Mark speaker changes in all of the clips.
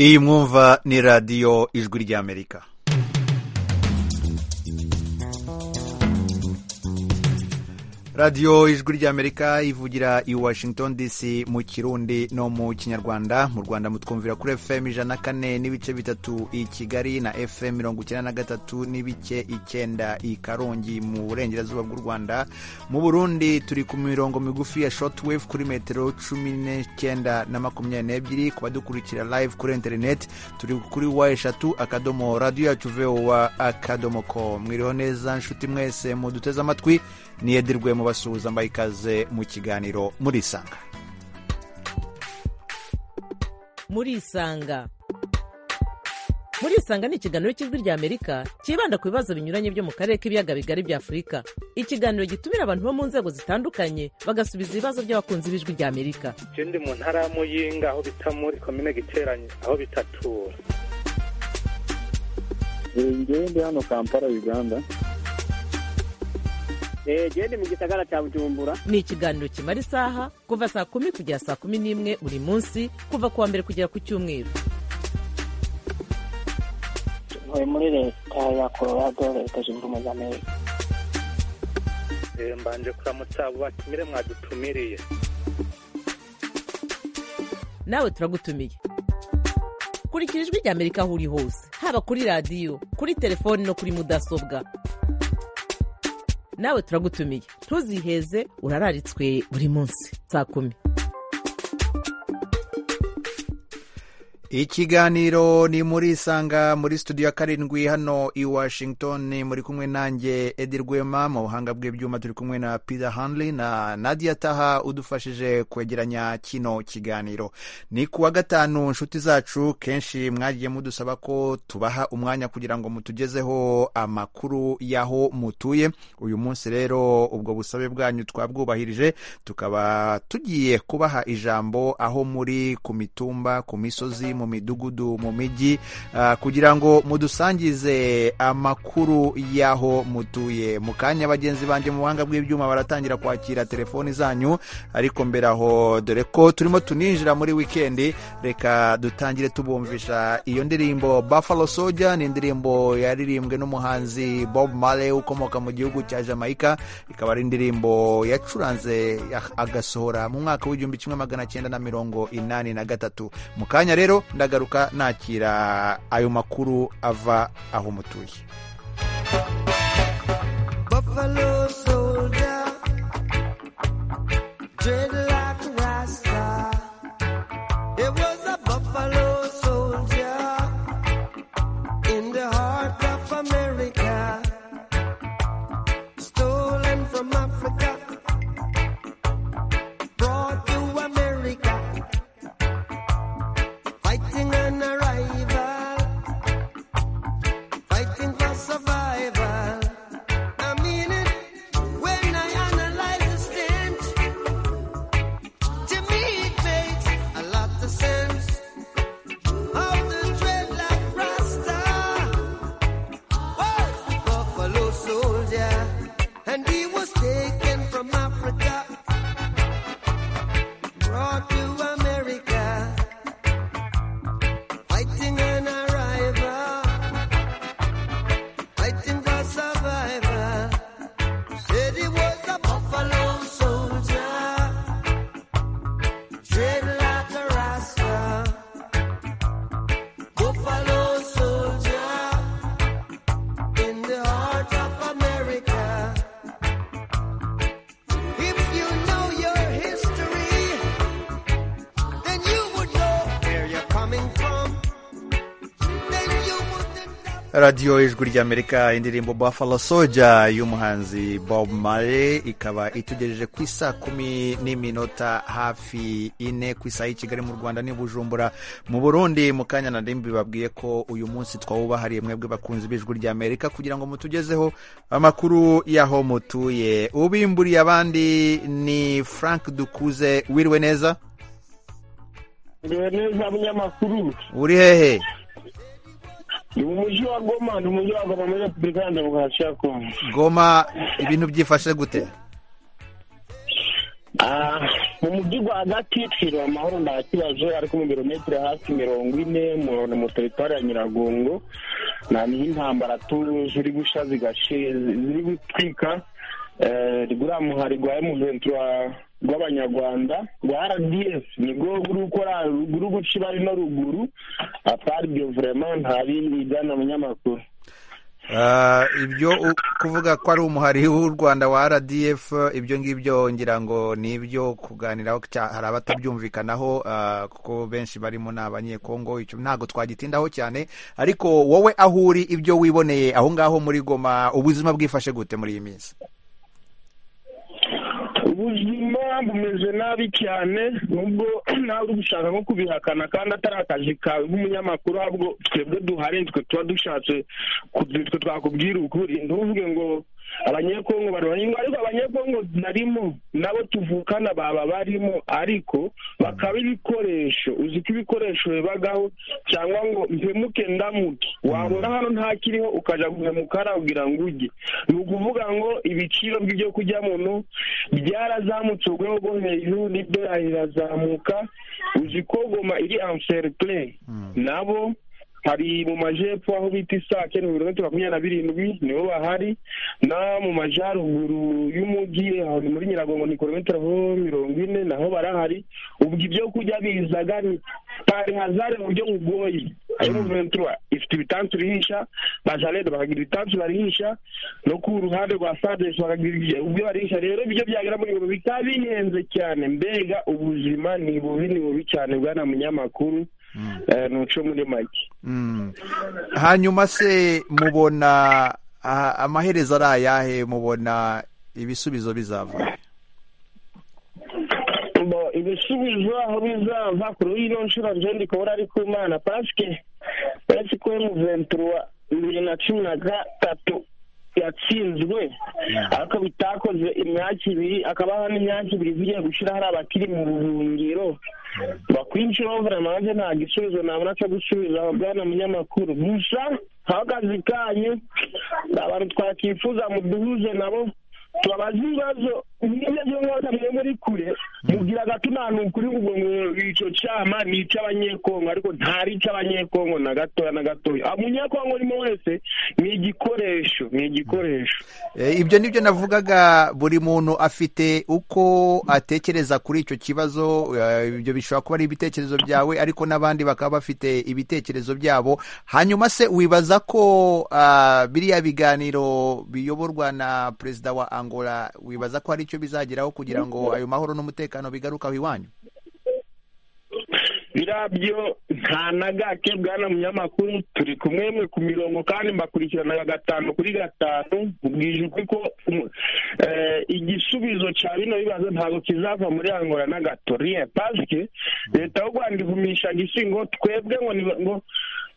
Speaker 1: iyi mwumva ni radiyo ijwi ry'amerika radiyo ijwi ry'amerika ivugira i washington dc mu kirundi no mu kinyarwanda mu rwanda mutwumvira kuri fm ijana na kane n'ibice bitatu i kigali na fm mirongo icyenda na gatatu n'ibice icyenda i karongi mu burengerazuba bw'u rwanda mu burundi turi ku mirongo migufi ya shotwave kuri metero cumi n'icyenda na makumyabiri n'ebyiri ku badukurikira live kuri interineti turi kuri wa eshatu akadomo radiyo yacu vowa akadomo ko mwiriho neza nshuti mwese muduteze amatwi niyedirwe mu basuhuza mbaye ikaze mu kiganiro murisanga
Speaker 2: murisanga murisanga ni ikiganiro cy'ijwi ry'amerika cyibanda ku bibazo binyuranye byo mu karere k'ibiyaga bigari bya afurika ikiganiro gitumira abantu bo mu nzego zitandukanye bagasubiza ibibazo by'abakunzi b'ijwi ry'amerika
Speaker 3: icyo ndi mu ntara ya muyinga aho bita muri komine giteranye aho bitatura
Speaker 4: njyewe ndi hano kampala uganda
Speaker 5: genda mu gisagara cya bujumbura
Speaker 2: ni ikiganiro kimara isaha kuva saa kumi kugera saa kumi n'imwe buri munsi kuva ku wa mbere kugera ku cyumweru
Speaker 6: ntuye muri leta ya colorado leta zunze ubumwe za amerika
Speaker 3: mbanje kuramutsa abo batumire mwadutumiriye
Speaker 2: nawe turagutumiye kurikira ijwi ry'amerika aho uri hose haba kuri radiyo kuri telefoni no kuri mudasobwa nawe turagutumiye ntuziheze urararitswe buri munsi saa kumi
Speaker 1: ikiganiro ni muri isanga muri studio ya karindwi hano i washington muri kumwe nanjye edi rwema mu buhanga bw'ibyuma turi kumwe na peter hanley na nadia taha udufashije kwegeranya kino kiganiro ni ku wa gatanu nshuti zacu kenshi mwagiye mudusaba ko tubaha umwanya kugira ngo mutugezeho amakuru y'aho mutuye uyu munsi rero ubwo busabe bwanyu twabwubahirije tukaba tugiye kubaha ijambo aho muri ku mitumba ku misozi mu midugudu mu mijyi kugira ngo mudusangize amakuru y'aho mutuye mu kanya bagenzi banjye mu buhanga bw'ibyuma baratangira kwakira telefoni zanyu ariko mbere aho dore ko turimo tuninjira muri wikendi reka dutangire tubumvisha iyo ndirimbo buffalo soja ni indirimbo yaririmbwe n'umuhanzi bob male ukomoka mu gihugu cya jamaica ikaba ari indirimbo yacuranze agasohora mu mwaka w'igihumbi kimwe magana cyenda na mirongo inani na gatatu mu kanya rero ndagaruka nakira ayo makuru ava aho mutuye radiyo ijwi ry'amerika indirimbo buffalo soja y'umuhanzi bob mare ikaba itugejeje ku isaa kumi n'iminota hafi ine ku isaha y'i kigali mu rwanda n'i bujumbura mu burundi mu kanya na rimbi babwiye ko uyu munsi twawubahariye mwebwe bakunzi b'ijwi ry'amerika kugira ngo mutugezeho amakuru y'aho mutuye ubimburiye abandi ni frank dukuze wiriwe neza
Speaker 7: wiriwe neza munyamakuru
Speaker 1: uri hehe
Speaker 7: ni mu mujyi wa goma ni umujyi wa goma muri repubulika ya demokarasi ya kongo
Speaker 1: goma ibintu byifashe gute
Speaker 7: mu mujyi rwagati twiriwe amahoro nta kibazo ariko mu birometero hafi mirongo ine mu- mu teritwari ya nyiragongo nta niho intambara tuzi uri gusha zigashe ziri gutwika Eh, rwa muhari rwa muventi rw'abanyarwanda rwa rdf nibwo ruri gukora ruri guca ibari no ruguru aparibyo vurema nta bindi bijyana abanyamakuru
Speaker 1: Ah, ibyo u- kuvuga ko ari umuhari w'u rwanda wa rdf ibyo ngibyo ngira ngo ni ibyo kuganiraho cya- hari abatabyumvikanaho ah, kuko benshi barimo ni abanyekongo icyo ntabwo twagitindaho cyane ariko wowe aho uri ibyo wiboneye aho ngaho muri goma ubuzima bwifashe gute muri iyi minsi
Speaker 7: ubuzima bumeze nabi cyane nubwo nawe uri gushaka nko kubihakana kandi atari akazi kawe nk'umunyamakuru ahubwo twebwe duhari nitwe tuba dushatse ku- nitwe twakubwira ukuri ntuvuge ngo abanyekongo barwanya ariko abanyekongo narimo nabo tuvukana baba barimo ariko bakaba ibikoresho uzi ko ibikoresho bibagaho cyangwa ngo mpemuke ndamuke wabona hano ntakiriho ukajya guhemukara ugira ngo ujye ni ukuvuga ngo ibiciro by'ibyo kurya muntu byarazamutse urwego rwo hejuru n'idolari rirazamuka uzi ko goma iri amserple nabo hari mu majepfo aho bita isake ni ibirometero makumyabiri na birindwi nibo bahari na mu majyaruguru y'umujyi aho ni muri nyiragongo ni kilometero aho mirongo ine naho barahari ubwo ibyo kurya bizaga ni pari hazare mu buryo bugoye ayo mu ventura ifite ibitansi urihisha ba jaride bakagira ibitansi barihisha no ku ruhande rwa sadesi bakagira ubwo barihisha rero ibyo byagera muri ngo bikaba bihenze cyane mbega ubuzima ni bubi ni bubi cyane bwana munyamakuru Eh, nuco muri make
Speaker 1: Mm. hanyuma se mubona ah, amaherezo ari ayahe mubona ibisubizo bizava
Speaker 7: Bo, ibisubizo aho bizava kuri ino nshuro nje ndi kubura ari ku mana pasike pasike mu ventura bibiri na cumi na gatatu yatsinzwe ariko bitakoze imyaka ibiri akabaho n'imyaka ibiri zigiye gushyira hari abakiri mu buhungiro bakwinjira bavuga nanjye nta gisubizo nabona cyo gusubiza aba bwana munyamakuru gusa aho akazi kanyu ni abantu twakwifuza muduhuze nabo tubabaze ibibazo nk'ibyo byo mwaka mwe muri kure mubwira gato nta nukuri ngo icyo cyama ni icy'abanyekongo ariko ntari icy'abanyekongo na gatoya na gatoya umunyekongo urimo wese ni igikoresho ni igikoresho
Speaker 1: Eh, ibyo ni byo navugaga buri muntu afite uko atekereza kuri icyo kibazo eh, ibyo bishobora kuba ari ibitekerezo byawe ariko n'abandi bakaba bafite ibitekerezo byabo hanyuma se wibaza ko ah, biriya biganiro biyoborwa na perezida wa angola wibaza ko hari icyo bizageraho kugira ngo ayo mahoro n'umutekano bigaruke aho iwanyu
Speaker 7: birabyo nta na gake bwana munyamakuru turi kumwe mwe ku mirongo kandi mbakurikirana gatanu kuri gatanu ubwije ukuri ko um, eh, igisubizo cya bino bibazo ntabwo kizava muri angola na gato rien paske leta y'u rwanda ivumisha gisi ngo twebwe ngo ni ngo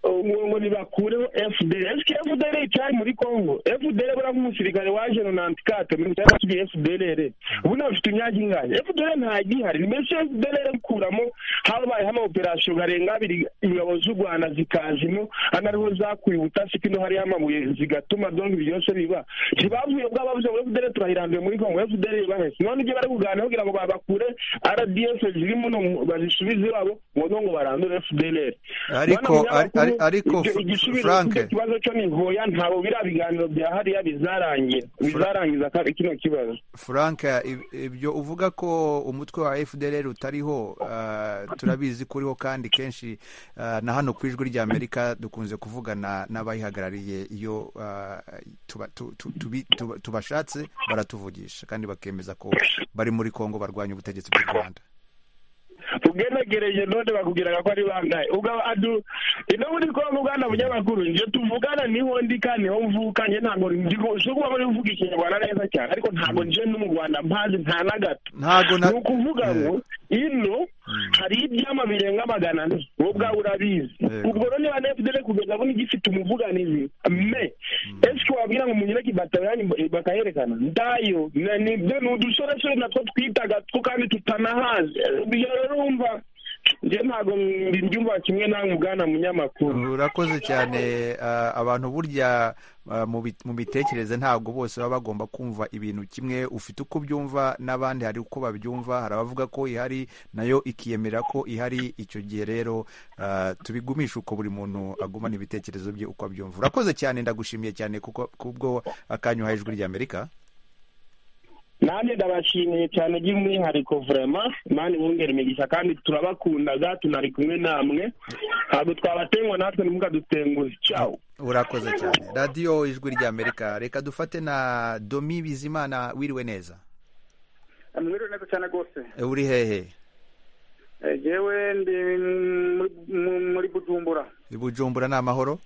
Speaker 7: ngo ngo nibakureho fdr esike fdr icyari muri congo fdr buriya nk'umusirikare waje nonantikate mirongo icyenda yasubiye fdr ubu nawe ufite imyaka ingahe fdr ntagihari ni mbese fdr kuramo habaye hama operasiyo ngarenga abiri ingabo z'u rwanda zikazimo anariho zakuye ubutasi kino hariho amabuye zigatuma donge ibyo byose biba ntibavuye ubwo abavuze ngo fdr turahiranduye muri congo fdr bahese none ibyo bari kuganiraho kugira ngo babakure rdf ziri muno mu- bazisubize iwabo ngo no ngo barandure fdr
Speaker 1: Ariko-
Speaker 7: Bwana
Speaker 1: ari- ari-
Speaker 7: Munyamakuru,
Speaker 1: ariko
Speaker 7: ibyo-
Speaker 1: Fr-
Speaker 7: igisubizo
Speaker 1: Frank.
Speaker 7: cy'icyo kibazo cyo ni hoya ntabwo biriya biganiro bya hariya bizarangira bizarangiza ka- kino kibazo
Speaker 1: frank ib- ibyo uvuga ko umutwe wa fdr utariho ah, turabizi ko uriho kandi kenshi ah, na hano ku ijwi ry'amerika dukunze kuvugana n'abayihagarariye iyo ah, tuba- tu- tu- tubi- tuba- tubashatse baratuvugisha kandi bakemeza ko bari muri congo barwanya ubutegetsi bw'u rwanda
Speaker 7: ugenegereje none bakubwiraga ko ari bangahe ubwo adu ino muri kongo bwana munyamakuru nje tuvugana niho ndi kandi niho mvuka nje ntabwo ndi kuba muri mvuga ikinyarwanda neza cyane ariko ntabwo nje no mu rwanda mpazi nta na gato
Speaker 1: ntago na
Speaker 7: ni ukuvuga ngo ino hari ibyama birenga magana ane wowe ubwawe urabizi
Speaker 1: Yego.
Speaker 7: ubwo rero niba na fdr kugeza ubu ntigifite umuvuganizi me ese wabwira ngo munyure kibatariyanyu bakayerekana ndayo na- nibyo ni udusoresore natwo twitaga two kandi tutanahazi Eh, ibyo rero wumva njye ntabwo mbyumva kimwe namwe ubwana munyamakuru
Speaker 1: urakoze cyane ah, abantu burya ah, mu bit- mu mitekerereze ntabwo bose baba bagomba kumva ibintu kimwe ufite uko ubyumva n'abandi hari uko babyumva hari abavuga ko ihari nayo ikiyemera ko ihari icyo gihe rero ah, tubigumishe uko buri muntu agumana ibitekerezo bye uko abyumva urakoze cyane ndagushimiye cyane kuko kubwo akanyu uhaye ijwi ry'amerika
Speaker 7: nanjye ndabashimiye cyane by'umwihariko vurema imana ibongera imigisha kandi turabakundaga tunari kumwe namwe ntabwo twabatengwa natwe ntimukadutenguhe cyawo
Speaker 1: urakoze cyane radiyo ijwi ry'amerika reka dufate na domi bizimana wiriwe neza
Speaker 3: amwiriwe neza cyane rwose
Speaker 1: Eh, uri hehe
Speaker 3: Eh, jewe ndi muri- mu- muri bujumbura
Speaker 1: bujumbura ni amahoro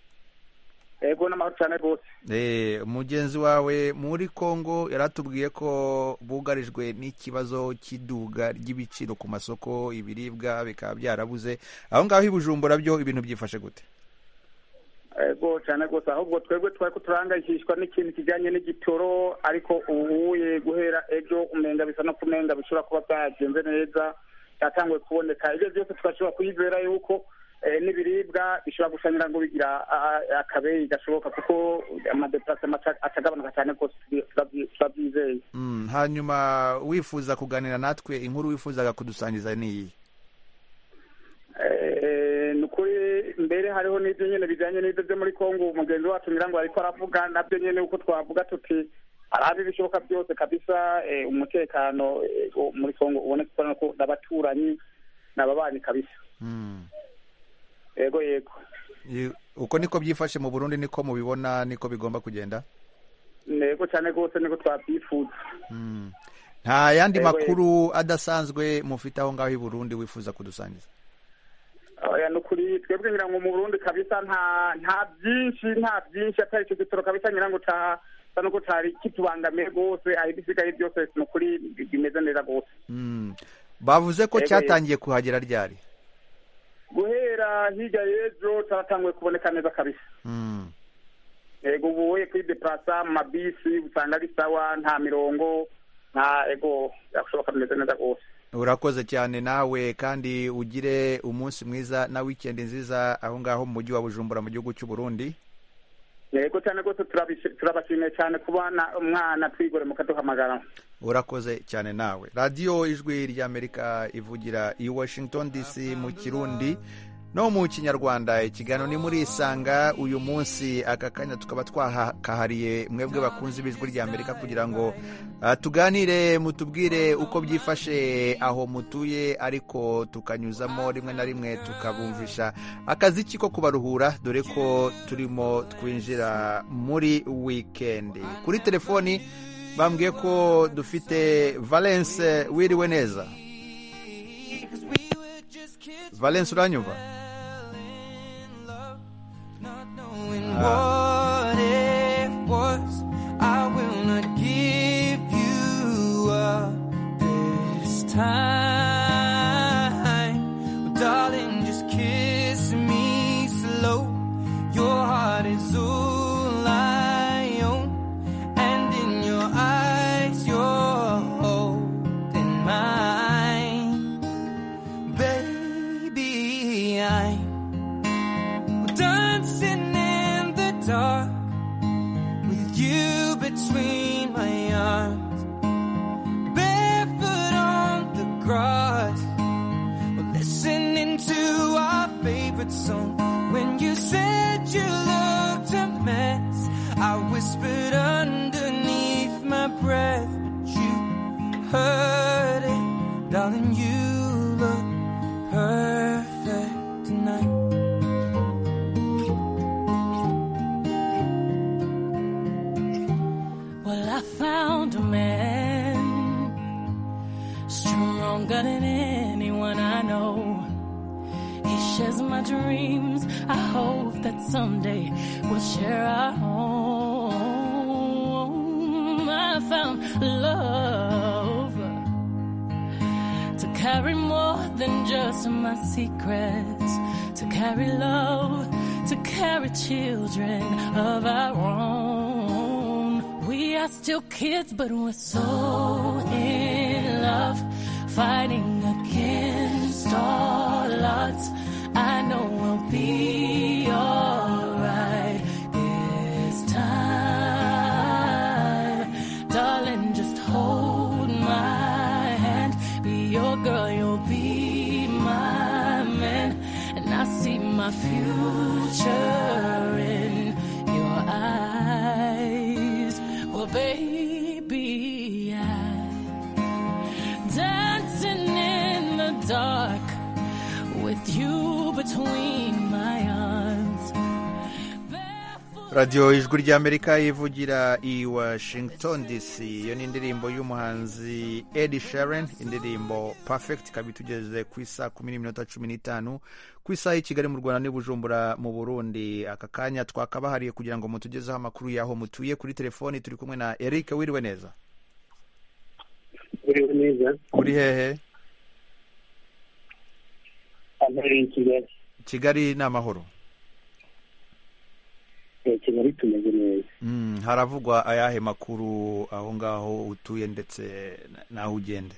Speaker 3: ego n'amahoro cyane rwose
Speaker 1: Eh, mugenzi wawe muri congo yaratubwiye ko bugarijwe n'ikibazo cy'iduga ry'ibiciro ku masoko ibiribwa bikaba byarabuze aho ngaho i bujumbura byo ibintu byifashe gute
Speaker 3: ego cyane rwose ahubwo twebwe twari ko turangayikishwa n'ikintu kijyanye n'igitoro ariko ubu ye guhera ejo umenga bisa no kumenga bishobora kuba byagenze neza byatanguye kuboneka ibyo byose tugashobora kuyizera yuko eh, n'ibiribwa bishobora gusa ngo bigira ah, ah, akabeyi gashoboka kuko amadeplasema atagabanuka cyane rwose tubyi- turabyi- turabyizeye
Speaker 1: Mm, hanyuma wifuza kuganira natwe inkuru wifuzaga kudusangiza ni iyi
Speaker 3: Eh, ni ukuri mbere hariho n'ibyo nyine bijyanye n'ibyo byo muri kongo uwo mugenzi wacu nyirango ariko aravuga nabyo nyine uko twavuga tuti arabe ibishoboka byose kabisa eh, umutekano eh, wo muri kongo uboneka ukorana ko n'abaturanyi n'ababanyi kabisa
Speaker 1: Mm.
Speaker 3: yego yego
Speaker 1: I- uko niko byifashe mu burundi niko mubibona niko bigomba kugenda
Speaker 3: yego cyane rwose niko twabyifuza
Speaker 1: Mm. nta yandi
Speaker 3: Yego,
Speaker 1: makuru adasanzwe mufite aho ngaho i burundi wifuza kudusangiza
Speaker 3: oya ni ukuri twebwe ngira ngo mu burundi kabisa nta nta byinshi nta byinshi atari icyo gitoro kabisa ngira ngo ca sa nuko cari kitubangamiye rwose aho ibisigaye byose ni ukuri bimeze neza rwose
Speaker 1: Mm. bavuze ko
Speaker 3: Yego,
Speaker 1: cyatangiye kuhagera ryari
Speaker 3: guhera hirya y'ejo caratanguye kuboneka neza kabisa
Speaker 1: Mm.
Speaker 3: yego ubuye kwideplasa mu mabisi usanga ari sawa nta mirongo nta ego byashoboka bimeze neza rwose
Speaker 1: urakoze cyane nawe kandi ugire umunsi mwiza na wikendi nziza aho ngaho mu mujyi wa bujumbura mu gihugu cy'u burundi
Speaker 3: yego cyane rwose turabishi- turabashimiye cyane kubana umwana twigore mukaduhamagara
Speaker 1: urakoze cyane nawe radiyo ijwi ry'amerika ivugira i washington dc mu kirundi no mu kinyarwanda ikiganiro ni murisanga uyu munsi aka kanya tukaba twakahariye mwebwe bakunze ibijwi ry'amerika kugira ngo ah, tuganire mutubwire uko byifashe aho mutuye ariko tukanyuzamo rimwe na rimwe tukabumvisha akaziki ko kubaruhura dore ko turimo twinjira muri wikendi kuri telefoni bambwiye ko dufite valence wiriwe neza valence uranyumva
Speaker 8: What it was, I will not give you up this time. Well, darling, just kiss me slow. Your heart is all I own, and in your eyes, you're holding mine, baby. I'm dancing in the dark with you between my arms, barefoot on the grass, We're listening to our favorite song. When you said you looked a mess, I whispered underneath my breath, but you heard it, darling. You look perfect tonight.
Speaker 9: Well, I found a man stronger than anyone I know. He shares my dreams. I hope that someday we'll share our home. I found love to carry more than just my secrets, to carry love, to carry children of our own. We are still kids, but we're so in love, fighting against all odds. be alright this time. Darling, just hold my hand. Be your girl, you'll be my man. And I see my future in your eyes. Well, baby, I dancing in the dark with you between my arms.
Speaker 1: radiyo ijwi ry'amerika ivugira i washington dc iyo ni indirimbo y'umuhanzi edi sharon indirimbo perfect ikaba itugeze ku isaha kumi n'iminota cumi n'itanu ku isaha y'i kigali mu rwanda n'i bujumbura mu burundi aka kanya twakabahariye kugira ngo mutugezeho amakuru y'aho mutuye kuri telefoni turi kumwe na eric wiriwe neza
Speaker 4: uriho neza
Speaker 1: uri hehe
Speaker 4: amahoro i kigali
Speaker 1: kigali ni amahoro
Speaker 4: Eh, kigali tumeze neza
Speaker 1: Mm, haravugwa ayahe makuru aho ngaho utuye ndetse na- n'aho ugende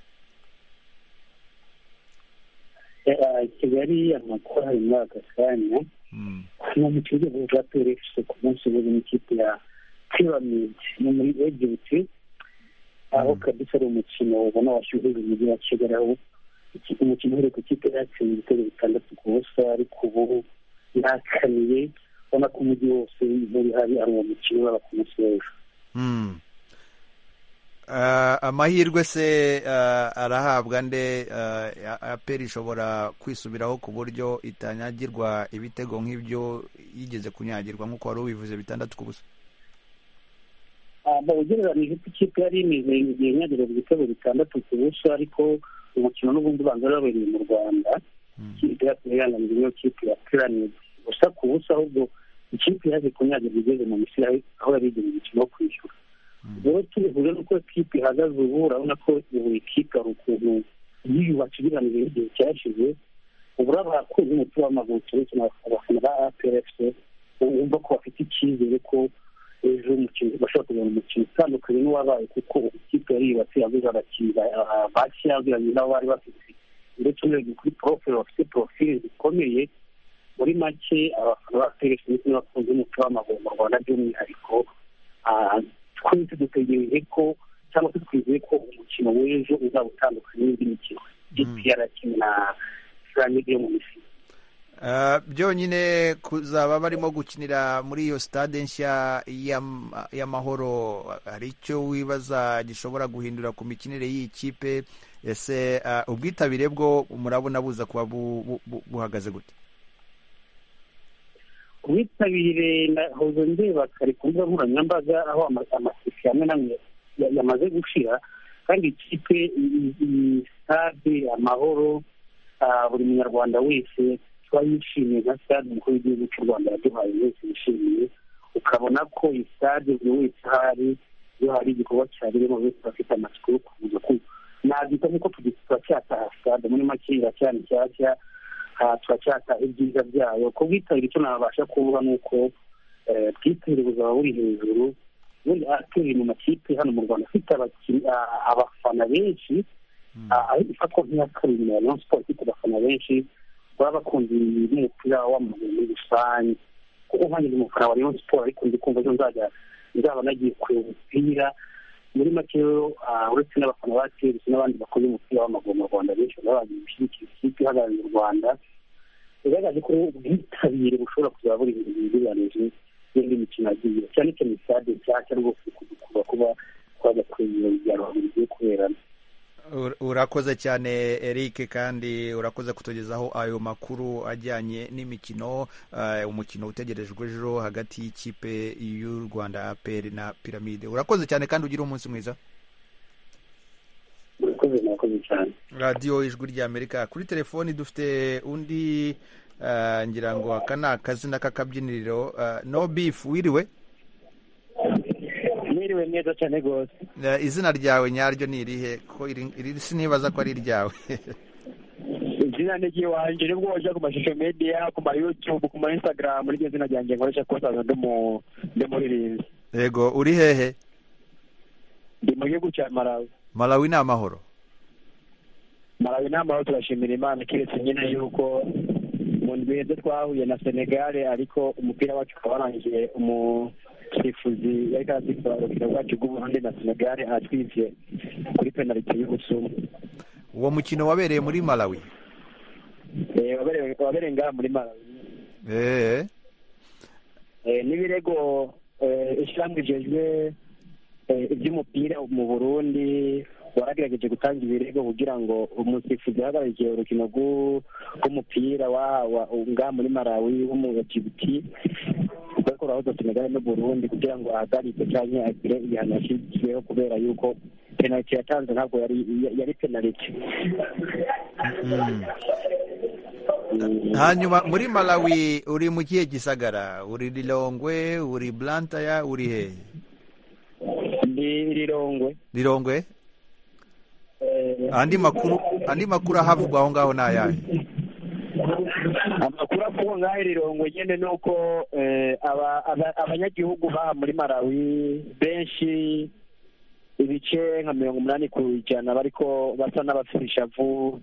Speaker 4: Eh, ah, kigali amakuru ari muri aka kanya
Speaker 1: Mm.
Speaker 4: no mu kigo bwa perefuse ku munsi uri mu ikipe ya pyramid ni muri egypt aho kabisa ari umukino ubona washyuhije umujyi wa kigali aho iki- umukino uhereye ku kipe yatsinze ibitego bitandatu ku busa ariko ubu yakaniye ubona ko umujyi wose nturi hari ari uwo mukino baba ku munsi w'ejo
Speaker 1: Mm. Ah, amahirwe se ah, arahabwa nde ah, aperi ishobora kwisubiraho ku buryo itanyagirwa ibitego nk'ibyo yigeze kunyagirwa nk'uko wari ubivuze bitandatu ku busa
Speaker 4: Ah, mu ugereranije uko ikipe yari imeze igihe nyagereza ibitego bitandatu ku buso ariko umukino n'ubundi ubanza wabereye mu rwanda ikipe yacu yihanganije niyo kipe ya piramide gusa ku buso ahubwo ikipe yaje kunyagirwa igeze mu misiri aho- aho yari igejeje umukino wo kwishyura rero tubivuze nuko ikipe ihagaze ubu urabona ko buri kipe hari ukuntu yiyubatse ugereranije n'igihe cyashize ubura abakunzi b'umupira w'amaguru cyane cyane abafana ba aperefuse wumva ko bafite icyizere ko ejo umukino bashobora kugura umukino utandukanye n'uwabaye kuko ikipe yari yubatse yaguze abakinnyi ba- bake yageranye n'abo bari bafite ndetse urebye kuri porofile bafite porofile zikomeye muri make abafana ba peresi ndetse n'abakunzi b'umupira w'amaguru mu rwanda by'umwihariko ah, twese dutegereje ko cyangwa se twizeye ko umukino w'ejo uzaba utandukanye n'indi mikino ikipe yarakina piramide yo mu misiri
Speaker 1: Ah, byonyine kuzaba barimo gukinira muri iyo stade nshya y'am- y'amahoro hari icyo wibaza gishobora guhindura ku mikinire y'iyi kipe ese ah, ubwitabire bwo murabona buza kuba bu- bu- bu- buhagaze gute
Speaker 4: ubwitabire nahoze ndeba kare ku mbuga nkoranyambaga aho ama- amasisi amwe namwe ya- yamaze gushira kandi ikipe i- i- stade amahoro ah, buri munyarwanda wese twayishimiye nka stade umukuru w'igihugu cy'u rwanda yaduhaye wese yishimiye ukabona ko iyi stade buri wese ahari iyo hari igikorwa cyabereyemo buri wese afite amatsiko yo kuza ku nabyita nk'uko turacyataha stade muri make iracyari nshyashya aha turacyata ibyiza byayo ku bwitabire icyo nabasha kuvuga ni uko eh, bwitabire buzaba buri hejuru ubundi ateye mu makipe hano mu rwanda afite abakinnyi- a- abafana benshi a- aho ifatwa nk'iya kabiri na rayon sport ifite abafana benshi baba bakunze n'umupira w'amaguru muri rusange kuko nkanjye ndi umufana wa rayon sport ariko ndi kumva ejo nzajya nzaba nagiye kureba umupira muri make rero ah, uretse n'abafana ba trs n'abandi bakoze umupira w'amaguru mu rwanda benshi baba bagiye gushyigikira ikipe ihagarariye u rwanda bigaragaje ko ubwitabire bushobora kuzaba buri mu bigereranije n'indi mikino yagiye cyane cyane stade nshyashya rwose kudukura kuba twajya kwegera ibyaro bigiye kuberamo
Speaker 1: Ur- urakoze cyane eric kandi urakoze kutugezaho ayo makuru ajyanye n'imikino eh, umukino utegerejwe ejo hagati y'ikipe y'u rwanda aperi na piramide urakoze cyane kandi ugire umunsi mwiza
Speaker 4: murakoze murakoze cyane
Speaker 1: radiyo ijwi ry'amerika kuri telefoni dufite undi eh, ngira ngo aka ni akazina k'akabyiniriro eh, no beef wiriwe
Speaker 5: mwiriwe neza cyane rwose
Speaker 1: Eh, izina ryawe nyaryo ni irihe ko iri iri sinibaza ko ari iryawe
Speaker 5: izina ni ry'iwanjye nibwo wajya ku mashusho media ku ma youtube ku ma instagram niryo zina ryanjye nkoresha kubasaza ndi mu ndi muririnzi
Speaker 1: yego uri hehe
Speaker 5: ndi mu gihugu cya malawi
Speaker 1: malawi ni amahoro
Speaker 5: malawi ni amahoro turashimira imana keretse nyine yuko mu ndwi heza twahuye na senegare ariko umupira wacu ukaba warangiye umusifuzi yari karasifura urukino rwacu rw'uburundi na senegare atwivye kuri penaliti y'ubusumu
Speaker 1: uwo mukino wabereye muri malawi
Speaker 5: Eh, wabere- wabereye ngaha muri malawi
Speaker 1: eee
Speaker 5: Eh, n'ibirego eh, ishyirahamwe rijejwe eh, iby'umupira mu burundi waragerageje gutanga ibirego kugira ngo umusifuzi yahagarariye urukino rw'u- rw'umupira wa- wa- ngaha muri malawi w'umujibuti rwakorahoza senegali n'uburundi kugira ngo ahagarike cyane agire igihano yashyizweho kubera yuko penaliti yatanze ntabwo yari yari penaliti
Speaker 1: hanyuma muri malawi uri mu kihe gisagara uri rirongwe uri blantaya uri hehe
Speaker 5: ni rirongwe
Speaker 1: rirongwe
Speaker 5: Eh,
Speaker 1: andi makuru andi makuru ahavugwa aho ngaho ni ayahe
Speaker 5: amakuru avugwa nk'aho rirongo nyine ni uko eh, aba- aba- abanyagihugu baha muri malawi benshi ibice nka mirongo umunani ku ijana bariko basa n'abafurisha vu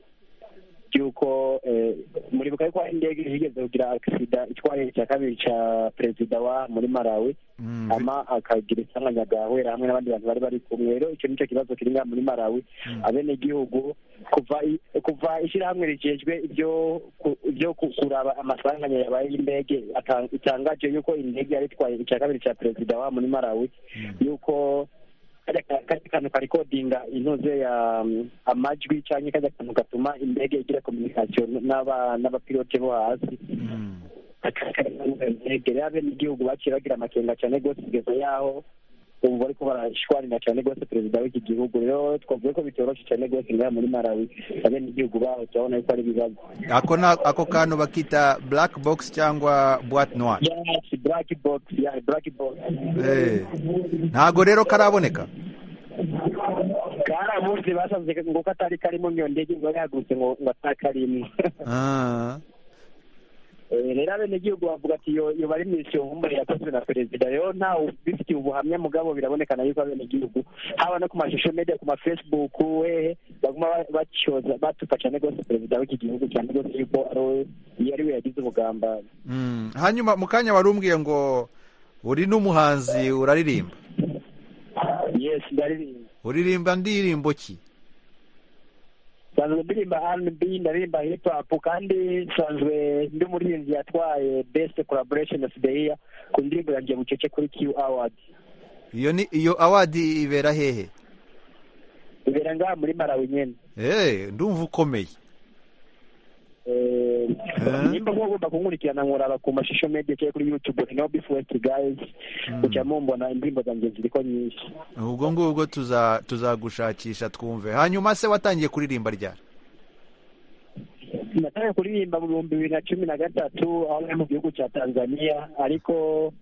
Speaker 5: y'uko eh, muri bukaye ko hari indege yigeze kugira agisida itwaye icya kabiri ca perezida wa muri malawi
Speaker 1: Mm,
Speaker 5: ama akagira isanganya gahwera hamwe n'abandi bantu bari bari kumwe rero icyo nicyo kibazo kiri ngaha muri malawi abenegihugu kuva i- kuva ishyirahamwe rijejwe ibyo ku- ibyo ku- kuraba amasanganya yabaye y'indege ata- itangaje yuko indege yari itwaye icya kabiri cya perezida wa muri malawi yuko kajya ka- kajya kantu karikodinga intuze ya mm, amajwi cyangwa kajya kantu gatuma indege igira communication n'aba- n'abapilote bo hasi
Speaker 1: mm.
Speaker 5: egere abenegihugu baciye bagira amakenga cyane rwose kugeza yaho ubu bariko barashwanira cyane rwose perezida w'iki gihugu rero twavuze ko bitoroshe cyane rwose ngaha muri malawi abenegihugu baho turabona yuko ari ibibazo
Speaker 1: ako na ako kantu bakita black box cyangwa boite noire
Speaker 5: yes black box yeah black box
Speaker 1: Eh, ntago rero karaboneka
Speaker 5: karabuze basanze ngo ko atari karimo iyo ndege ngo yahagurutse ngo ngo atari karimo
Speaker 1: Ah,
Speaker 5: Eh, rero abenegihugu bavuga ati iyo iyo bari mu isiyo nkumbuye yakozwe na perezida rero ntawe ubifitiye ubuhamya mugabo birabonekana yuko abenegihugu haba no ku mashusho media ku mafacebook wehe baguma ba- bacyoza batupa cyane rwose perezida w'iki gihugu cyane rwose yuko ari we iyo ari we yagize ubugambanyi
Speaker 1: mm. hanyuma mu kanya wari umbwiye ngo uri n'umuhanzi uraririmba
Speaker 5: yes ndaririmba
Speaker 1: uririmba ndirimbo ki
Speaker 5: nsanzwe ndirimba rnb ndaririmba hip hop kandi nsanzwe ndi umurinzi yatwaye best collaboration of the year ku ndirimbo yanjye bucece kuri q award
Speaker 1: iyo ni iyo awadi ibera hehe
Speaker 5: ibera ngaha muri malawi nyene
Speaker 1: Eh, ndumva ukomeye
Speaker 5: Eh, nimba kuba ugomba kunkurikirana nkuraba ku mashusho media cyangwa kuri youtube no before guys kujya mumbona indirimbo zanjye ziriko nyinshi
Speaker 1: ubwo ngubwo tuza tuzagushakisha twumve hanyuma se watangiye kuririmba ryari
Speaker 5: natangiye kuririmba mu bihumbi bibiri na cumi na gatatu aho nari mu gihugu cya tanzania ariko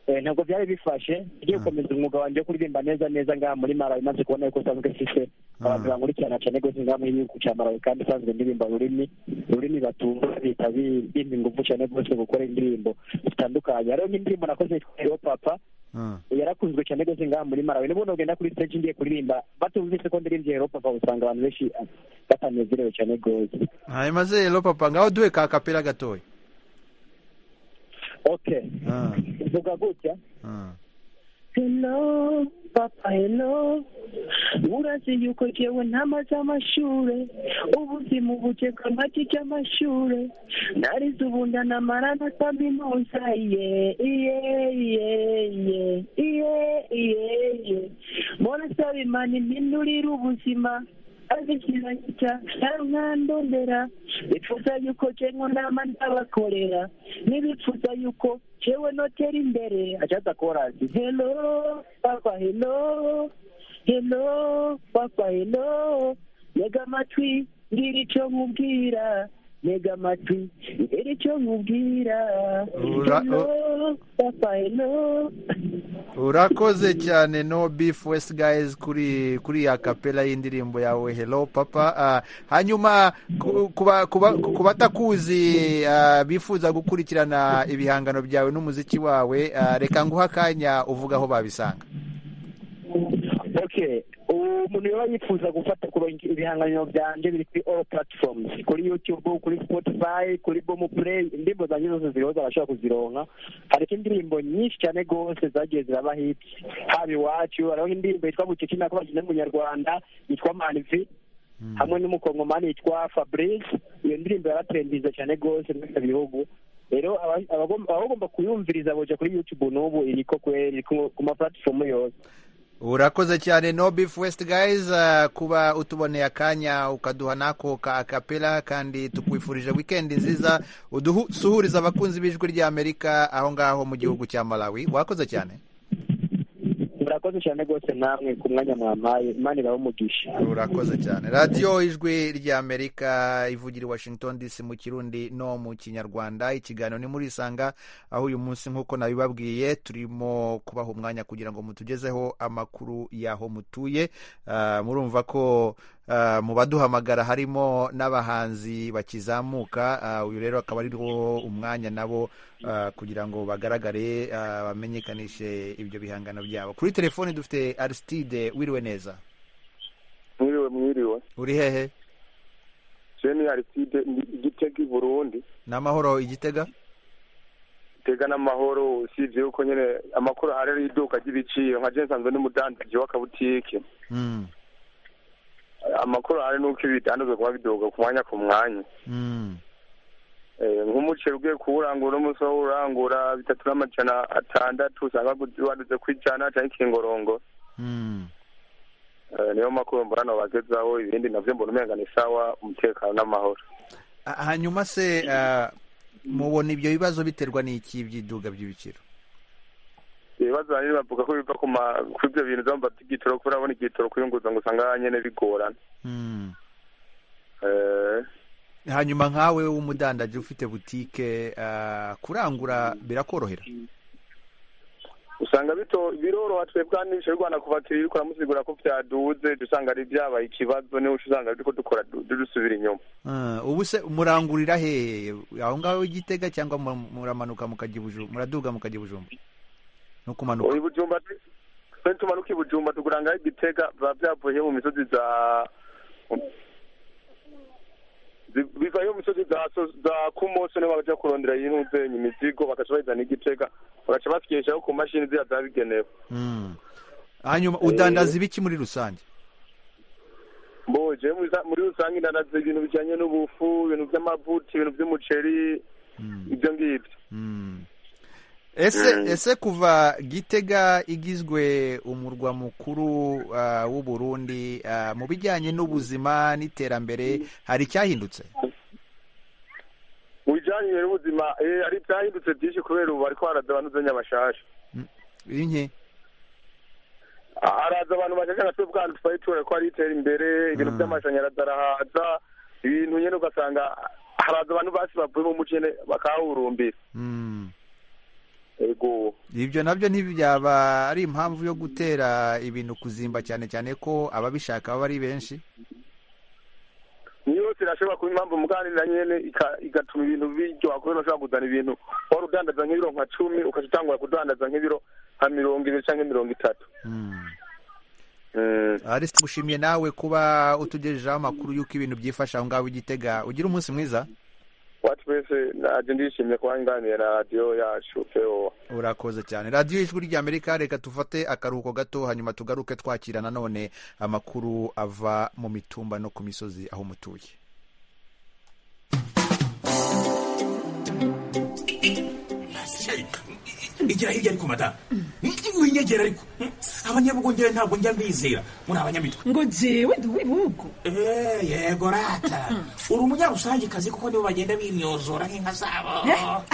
Speaker 5: eh, ntabwo byari bifashe ngiye gukomeza umwuga wanjye wo kuririmba neza neza ngaha muri malawi maze kubona yuko usanzwe mfise abantu bankurikirana cyane rwose ngaha muri gihugu cya malawi kandi usanzwe ndirimba ururimi ururimi batumva bita bimpa ingufu cyane rwose gukora indirimbo zitandukanye hariho nk'indirimbo nakoze yitwa Yo papa
Speaker 1: Ah,
Speaker 5: yarakunzwe cyane rwose ngaha muri marawe n'ubundi ugenda kuri stage ngiye kuririmba batumvise ko ndirimbye hero papa usanga abantu benshi batanezerewe cyane rwose
Speaker 1: hanyuma se rero papa ngaho duhe ka kapera gatoya
Speaker 5: okay
Speaker 1: Ah,
Speaker 5: vuga gutya
Speaker 1: ah.
Speaker 6: Hello, papa, hello. Urazi yuko jewe ntamaze amashure ubuzima ubujeka amati cy'amashure narize ubunda namara na kaminuza iye iye iye iye iye iye iye mbona saba imana impindurira ubuzima azikiragira nkandondera bifuza yuko jengo nama ndabakorera n'ibifuza yuko jewe notera imbere
Speaker 5: acyata korasi
Speaker 6: Hello, Papa, hello. Hello, Papa, hello. Ntega amatwi, ngira icyo nkubwira. Ntega amatwi, ngira icyo nkubwira.
Speaker 1: Ura-
Speaker 6: Hello, Papa, hello.
Speaker 1: urakoze cyane no beef west guys kuri kuri ya kapera y'indirimbo yawe hello papa Ah, hanyuma ku- kuba- kuba- ku batakuzi ah, bifuza gukurikirana ibihangano byawe n'umuziki wawe ah, reka nguhe akanya uvuga aho babisanga
Speaker 5: ok oke umuntu yaba yifuza gufata kurongera ibihangano byanjye biri kuri all platforms kuri youtube kuri spotify kuri bomu play indirimbo zanjye zose ziriho zarashobora kuzironka hari ko indirimbo nyinshi cyane rwose zagiye ziraba hiti haba iwacu hariho indirimbo yitwa bucece nako bagenda mu nyarwanda yitwa manvi hamwe n'umukongomani yitwa fabrice iyo ndirimbo yaratrendinze cyane rwose muri ibyo bihugu rero aba- abagomba- abagomba kuyumviriza boja kuri youtube n'ubu iriko kweri iri ku- ku ma platform yose
Speaker 1: urakoze cyane no beef west guys uh, kuba utuboneye akanya ukaduha nako ka akapela kandi tukwifurije weekend nziza udusuhuriza abakunzi b'ijwi ry'amerika aho ngaho mu gihugu cya malawi wakoze cyane
Speaker 5: murakoze cyane rwose namwe ku mwanya mwampaye imana ibahe umugisha
Speaker 1: urakoze cyane radiyo ijwi ry'amerika ivugira i washington dc mu kirundi no mu kinyarwanda ikiganiro ni muri isanga aho uyu munsi nk'uko nabibabwiye turimo kubaha umwanya kugira ngo mutugezeho amakuru y'aho mutuye Ah, murumva ko ah, mu baduhamagara harimo n'abahanzi bakizamuka Ah, uyu rero akaba ariho umwanya nabo ah, kugira ngo bagaragare ah, bamenyekanishe ibyo bihangano byabo kuri telefoni dufite aristide wiriwe neza
Speaker 10: mwiriwe mwiriwe
Speaker 1: uri hehe
Speaker 10: jeni ariside igitega i burundi
Speaker 1: n'amahoro igitega
Speaker 10: itega n'amahoro usibye yuko nyine amakuru ahari ari iduka ry'ibiciro nka jeni nsanzwe n'umudandaji w'akabutike
Speaker 1: Mm,
Speaker 10: amakuru ahari nuko ibitanduzwe kuba biduka ku mwanya ku mwanya
Speaker 1: mm,
Speaker 10: Eh, nk'umuceri ugiye kuwurangura umunsi wo urangura bitatu n'amajana atandatu usanga agu- waduze ku ijana cyangwa ikingorongo
Speaker 1: mm.
Speaker 10: Eh, niyo makuru mbona bagezaho ibindi navyo mbona umenga ni sawa umutekano n'amahoro
Speaker 1: Ah, hanyuma se ah, mubona ibyo bibazo biterwa n'iki by'iduga by'ibiciro
Speaker 10: ibibazo banini bavuga ko biva ku ma- ku ivyo bintu vyo mubata igitoro kuko urabona igitoro kuyunguruza ngo usanga nyene bigorana
Speaker 1: Mm.
Speaker 10: Eh,
Speaker 1: hanyuma nkawe w'umudandaji ufite butike ah, kurangura birakorohera
Speaker 10: usanga bito biroroha twebwe hano ibiciro rwanda kuva tubikora musigura ko byaduze duca usanga ari byabaye ikibazo niho uca usanga turiko dukora du- du- dusubira inyuma
Speaker 1: Ah, ubu se murangurira hehe aho ngaho igitega cyangwa mu- muramanuka mukajya i Buju- muraduga mukajya i bujumba no kumanuka
Speaker 10: i bujumba tu- twe tumanuka i bujumba tuguranga igitega biba byavuye mu misozi za zi- bivayo mu misozi za so- za kumoso niho baja kurondera yinuzenya imizigo bagaca bayizana igitega bagaca basikishaho ku mashini ziriya zabigenewe
Speaker 1: Mm. hanyuma udandaza ibiki muri rusange
Speaker 10: Bo, jewe muri rusa- muri rusange ndanaze ibintu bijanye n'ubufu ibintu vy'amavuta ibintu vy'umuceri ibyo ngibyo
Speaker 1: Mm. ese ese kuva gitega igizwe umurwa mukuru ah, w'u Burundi ah, mu bijyanye n'ubuzima n'iterambere hari icyahindutse
Speaker 10: mu bijanye n'ubuzima eh, hari ivyahindutse vyinshi kubera ubu bariko haraza abantu uzenya bashasha
Speaker 1: inke
Speaker 10: haraza abantu bashasha na twebwe ahantu twari tubona ko hari itera imbere ibintu vy'amashanyarazi arahaza ibintu nyene ugasanga haraza abantu basi bavuye mu muco nyene bakawurumbira
Speaker 1: Mm.
Speaker 10: ego
Speaker 1: ibyo nabyo ntibyaba ari impamvu yo gutera ibintu kuzimba cyane cyane ko ababishaka baba ari benshi
Speaker 10: niyo yose irashobora kuba impamvu muganira nyene ika- igatuma ibintu biryoha kubera ushobora kuzana ibintu wari udandaza nk'ibiro nka cumi ukaca utangura kudandaza nk'ibiro nka mirongo ibiri canke mirongo itatu
Speaker 1: Mm.
Speaker 10: Mm.
Speaker 1: Arisi gushimye nawe kuba utugejejeho amakuru y'uko ibintu byifasha aho ngaho i gitega ugira umunsi mwiza
Speaker 10: wacu wese naje ndishimye kuba nganiriye na radiyo yacu pewo
Speaker 1: urakoze cyane radiyo ijwi ry'amerika reka tufate akaruhuko gato hanyuma tugaruke twakira nanone amakuru ava mu mitumba no ku misozi aho mutuye
Speaker 11: igira hirya ariko madamu winyegera ariko abanyabugongere ntabwo njya mbizera muri abanyamitwe
Speaker 12: ngo jewe ndi uw'ibihugu
Speaker 11: Eh, yego rata uri umunyarusangikazi kuko nibo bagenda binyozora nk'inka zabo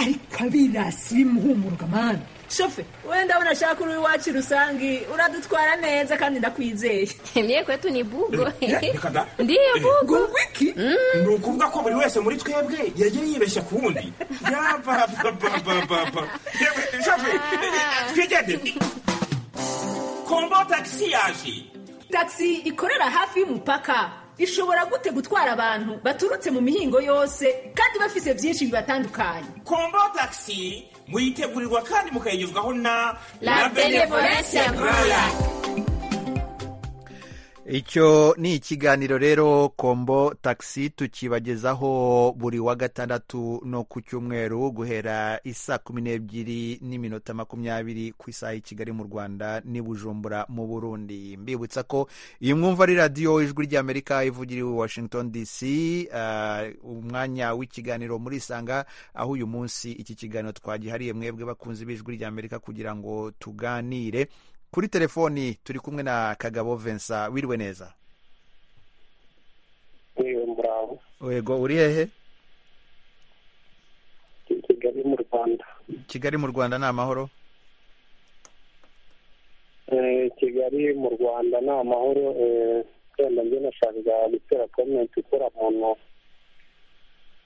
Speaker 12: ariko abirasi bimuhumuruka mani shofe wenda ndabona ashaka uri iwacu rusange uradutwara neza kandi ndakwizeye
Speaker 13: Mie kwetu ni bugo.
Speaker 11: Reka da.
Speaker 13: Ndiyo
Speaker 11: Eh,
Speaker 13: bugo.
Speaker 12: wiki
Speaker 11: ni ukuvuga ko buri wese muri twebwe yagiye yibeshya ku wundi yabababababa twigende kombo tagisi yaje
Speaker 12: tagisi ikorera hafi y'umupaka ishobora gute gutwara abantu baturutse mu mihingo yose kandi bafise byinshi bibatandukanye
Speaker 11: kombo tagisi muyitegurirwa kandi mukayigezwaho na
Speaker 12: La Benevolencia Royal.
Speaker 1: icyo ni ikiganiro rero kombo takisi tukibagezaho buri wa gatandatu no ku cyumweru guhera isaa kumi n'ebyiri n'iminota makumyabiri ku isaha y'i kigali mu rwanda n'i bujumbura mu burundi mbibutsa ko iyi mwumva ari radiyo ijwi ry'amerika ivugira i washington dc ah, umwanya w'ikiganiro murisanga aho uyu munsi iki kiganiro twagihariye mwebwe bakunzi b'ijwi ry'amerika kugira ngo tuganire kuri telefoni turi kumwe na kagabo Vincent wiriwe neza
Speaker 13: yewe muraho
Speaker 1: yego uri hehe
Speaker 13: i kigali mu rwanda
Speaker 1: kigali mu rwanda ni amahoro
Speaker 13: Eh, kigali mu rwanda ni amahoro eh, wenda njye nashakaga gutera komenti ikora muntu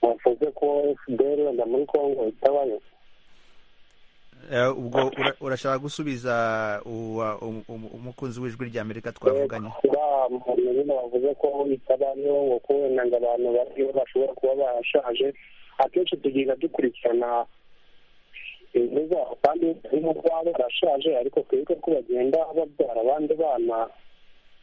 Speaker 13: wavuze ko fdr wenda muri congo itabayo
Speaker 1: Eh, ubwo ura- urashaka gusubiza uwa- um- um- umukunzi w'ijwi ry'amerika twavuganye
Speaker 13: uriya muntu nyine wavuze ko itabayo ngo ko wenda ngo abantu bariyo bashobora kuba barashaje akenshi tugenda dukurikirana inzu zabo kandi harimo kuba barashaje ariko twibuke ko bagenda babyara abandi bana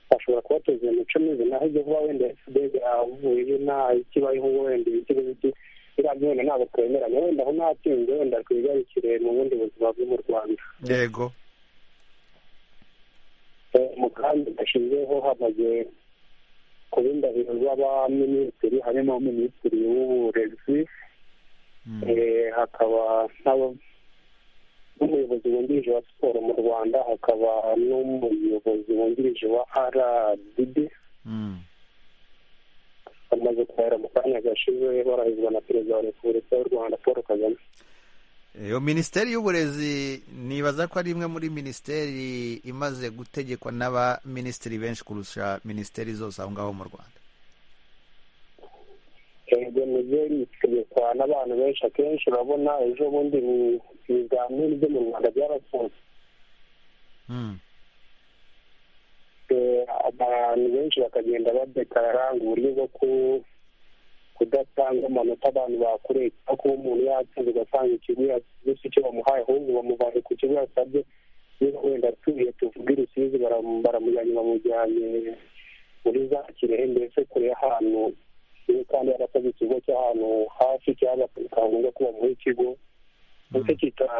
Speaker 13: bashobora kubateza imico mibi naho ibyo kuba wenda fdr avuye nta ikibayeho wenda ibiki n'ibiki biriya byo wenda ntabwo twemeranya wenda aho ntatsinze wenda twigarukire mu bundi buzima bwo mu rwanda
Speaker 1: yego
Speaker 13: umugambi gashyizweho hamaze kuba indahiro z'abaminisitiri harimo minisitiri w'uburezi eh, hakaba n'aba- n'umuyobozi wungirije wa siporo mu rwanda hakaba n'umuyobozi wungirije wa rdb bamaze kuhera mu kanya gashize barahizwa na perezida wa repubulika y'u rwanda paul kagame
Speaker 1: iyo minisiteri y'uburezi nibaza ko ari imwe muri minisiteri imaze gutegekwa n'abaminisitiri benshi kurusha minisiteri zose aho ngaho mu rwanda
Speaker 13: ego nibyo ritegekwa n'abantu benshi akenshi urabona ejo bundi ni ibizamini byo mu rwanda byarafunze Eh, abantu benshi bakagenda badekarara ngo uburyo bwo ku- kudatanga amanota abantu bakoreye cyangwa kuba umuntu yatsinze ugasanga ikigo yatsinze si cyo bamuhaye ahubwo bamubaye ku kigo yasabye niba wenda atuye tuvuge i rusizi baram- baramujyanye bamujyanye muri za kirehe mbese kure y'ahantu iyo kandi yarasabye ikigo cy'ahantu hafi cyangwa bakagombwa kuba muri ikigo ndetse kita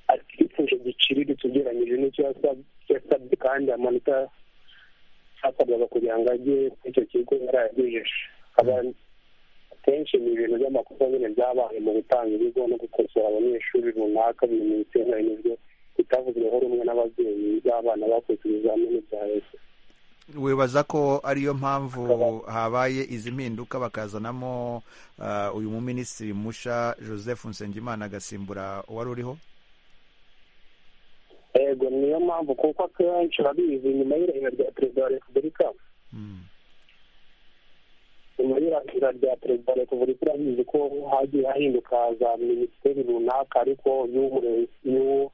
Speaker 13: arikifuje giciriritse ugereranyije n'icyo yasab- yasabye kandi amanota yasabwaga kugira ngo ajye kuri icyo kigo yarayagejeje Aba- akenshi ni ibintu by'amakosa nyine byabaye mu gutanga ibigo no gukosora abanyeshuri runaka ibintu biteganijwe bitavuzweho rumwe n'ababyeyi b'abana bakoze ibizamini bya leta
Speaker 1: wibaza ko ariyo mpamvu habaye izi mpinduka bakazanamo ah, uyu muminisitiri musha joseph nsengimana agasimbura uwari uriho
Speaker 13: yego niyo mpamvu kuko akenshi urabizi nyuma y'irahira rya perezida wa repubulika nyuma y'irahira rya perezida wa repubulika urabizi ko hagiye hahinduka za minisiteri runaka ariko iy'ubure- iy'u-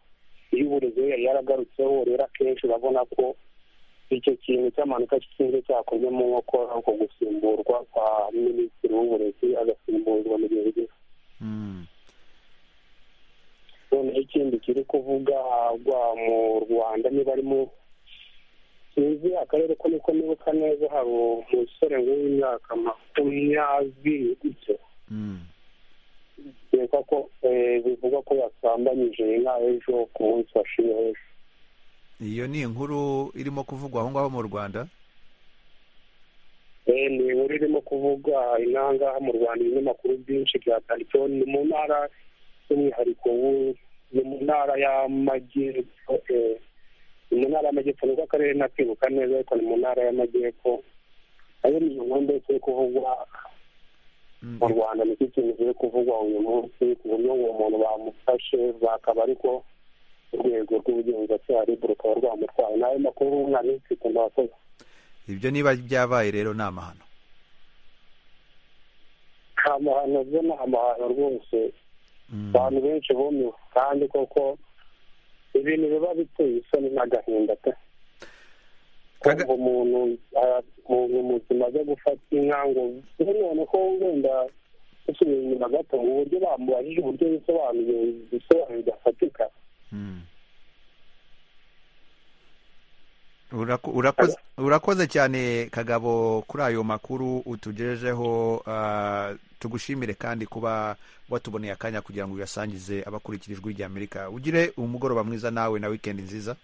Speaker 13: iy'uburezi yo yari yaragarutseho rero akenshi urabona ko icyo kintu cy'amanuka cy'inzu cyakozwe mu nkokora uko gusimburwa kwa minisitiri w'uburezi agasimbuzwa mu gihe gito noneho ikindi kiri kuvuga rwa mu rwanda niba ari mu sinzi akarere ko niko nibuka neza hari umusore w'imyaka makumyabiri gutyo bivugwa ko eh, bivugwa ko yasambanyije inka ejo ku munsi washize ejo
Speaker 1: iyo ni inkuru irimo kuvugwa aho ngaho mu rwanda
Speaker 13: Eh, ni inkuru irimo kuvuga inangaha mu rwanda ibinyamakuru byinshi byatanditseho ni mu ntara by'umwihariko w'u- ni mu ntara y'amajyepfo eh, ni mu ntara y'amajyepfo nubwo akarere ntakibuka neza ariko ni mu ntara y'amajyepfo nayo ni iyo nkuru ndetse iri kuvugwa mu rwanda nicyo kintu kiri kuvugwa uyu munsi ku buryo uwo muntu bamufashe bakaba ariko urwego rw'ubugenzacyaha rib rukaba rwamutwaye n'ayo makuru nka minsi ku mbakozi
Speaker 1: ibyo niba byabaye rero ni amahano
Speaker 13: nta mahano byo ni amahano rwose abantu benshi bumiwe kandi koko ibintu biba biteye isoni n'agahinda pe kuva umuntu aya- mu muzima byo gufata inka ngo none ko wenda dusubiye inyuma gato mu buryo bamubajije uburyo bisobanuye ibisobanuro bidafatika
Speaker 1: Uraku- urakoze- urakoze cyane kagabo kuri ayo makuru utugejejeho ah, tugushimire kandi kuba watuboneye akanya kugira ngo uyasangize abakurikira ijwi ry'amerika ugire umugoroba mwiza nawe na wikendi nziza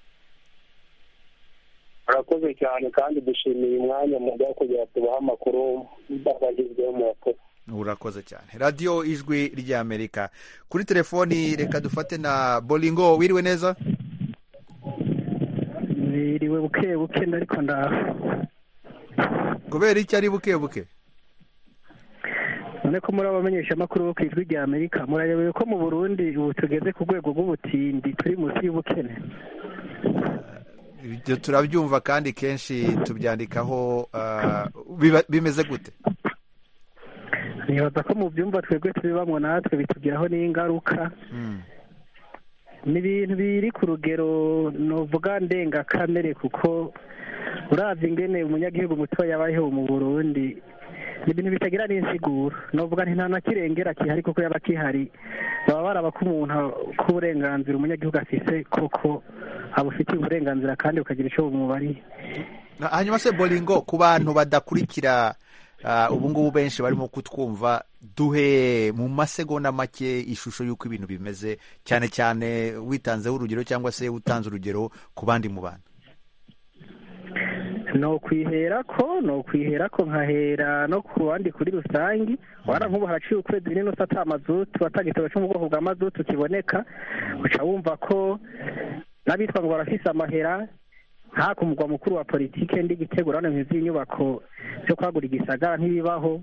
Speaker 13: murakoze cyane kandi dushimiye umwanya mu bwa kugira tubahe amakuru bagagezweho mu bakuru
Speaker 1: urakoze cyane radiyo ijwi ry'amerika kuri telefoni reka dufate na boringo wiriwe neza
Speaker 14: biriwe buke buke ariko ndaho
Speaker 1: kubera iki ari buke buke
Speaker 14: none ko muri abamenyeshamakuru bo ku ijwi rya amerika murayobewe ko mu burundi ubu tugeze ku rwego rw'ubutindi turi munsi y'ubukene
Speaker 1: ibyo turabyumva kandi kenshi tubyandikaho ah, biba- bimeze gute
Speaker 14: nibaza ko mu byumba twebwe tubibamwo natwe bitugiraho n'ingaruka ni ibintu biri ku rugero nuvuga ndengakamere kuko uravye ingene umunyagihugu mutoya yabayeho mu burundi ni ibintu bitagira n'insiguro nuvuga nti nta na kirengera gihari kuko yaba gihari baba baraba ko umuntu k'uburenganzira umunyagihugu afise koko abufitiye uburenganzira kandi bukagira ico bumubariye
Speaker 1: Na- hanyuma se boringo ku bantu badakurikira ah, ubu ngubu benshi barimo kutwumva duhe mu masegonda make ishusho y'uko ibintu bimeze cyane cyane witanzeho urugero cyangwa se utanze urugero ku bandi mu bantu
Speaker 14: no kwihera ko no kwihera ko nkahera no ku bandi kuri rusange wara nk'ubu haraciye ukwezi nini usata amazutu atagitabo cyo mu bwoko bwa mazutu kiboneka uca wumva ko n'abitwa ngo barafise amahera nta ku mugwa mukuru wa politike ndi gitegura hano inyubako zo kwagura igisagara ntibibaho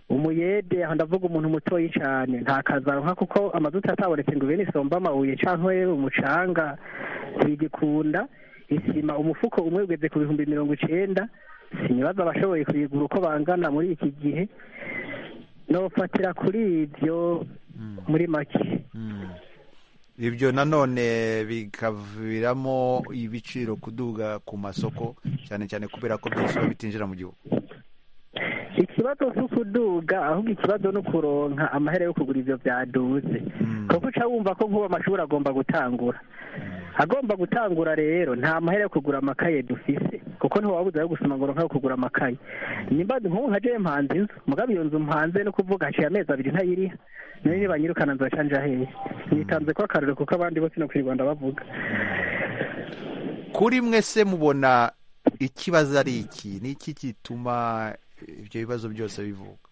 Speaker 14: umuyede aho ndavuga umuntu mutoyi cyane nta kazaronka kuko amazutu atabonetse ngo bene isomba amabuye cyangwa umucanga ntibigikunda isima umufuko umwe ugeze ku bihumbi mirongo icenda sinibaza abashoboye kuyigura uko bangana muri iki gihe nofatira kuri ibyo muri make
Speaker 1: ibyo nanone bikaviramo ibiciro kuduga ku masoko cyane cyane kubera ko byinshi biba bitinjira mu gihugu
Speaker 14: ikibazo si ukuduga ahubwo ikibazo ni ukuronka amahera yo kugura ivyo byaduze kuko uca wumva ko nk'ubu amashuri agomba gutangura agomba gutangura rero nta mahera yo kugura amakaye dufise kuko ntiwabuze ayo gusoma ngo ronka ayo kugura amakaye nimba nk'ubu nka jewe mpanze inzu mugabo iyo nzu mpanze no kuvuga haciye amezi abiri ntayiriha niyo nibanyirukana nzoca nja hehe nitanze ko akarore kuko abandi bose no kwirwanda bavuga
Speaker 1: kuri mwese mubona ikibazo ari iki ni iki gituma ibyo bibazo byose bivuka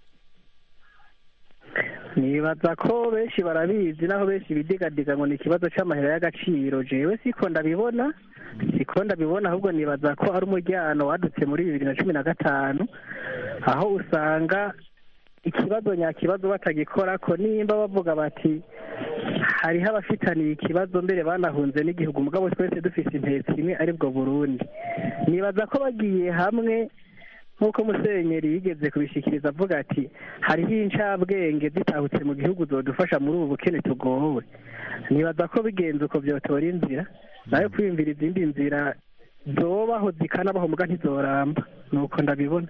Speaker 14: nibaza ko benshi barabizi naho benshi bidigadiga ngo ni ikibazo cy'amahera y'agaciro jewe siko ndabibona siko ndabibona ahubwo nibaza ko ari umujyano wadutse muri bibiri na cumi na gatanu aho usanga ikibazo nyakibazo batagikora ko nimba bavuga bati hariho abafitaniye ikibazo mbere banahunze n'igihugu mugabo twese dufise intego imwe aribwo burundi nibaza ko bagiye hamwe nk'uko musenyeri yigeze kubishikiriza avuga ati hariho incabwenge zitahutse mu gihugu zodufasha muri ubu bukene tugowe nibaza ko bigenze uko byotora inzira nayo kwiyumvira izindi nzira zobaho zikanabaho muga ntizoramba nuko ndabibona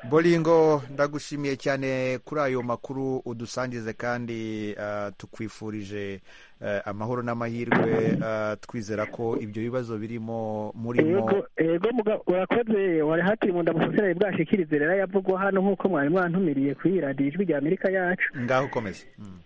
Speaker 1: boringo ndagushimiye cyane kuri ayo makuru udusangize kandi ah, tukwifurije eh, amahoro n'amahirwe ah, twizera ko ibyo bibazo birimo murimo
Speaker 14: Yego, yego muga- urakoze wari hatiri mu ndamusosera bwashikirize rero yavugwa hano nk'uko mwari mwantumiriye kuri iyi radiyo ijwi rya amerika yacu
Speaker 1: ngaho ukomeze Mm.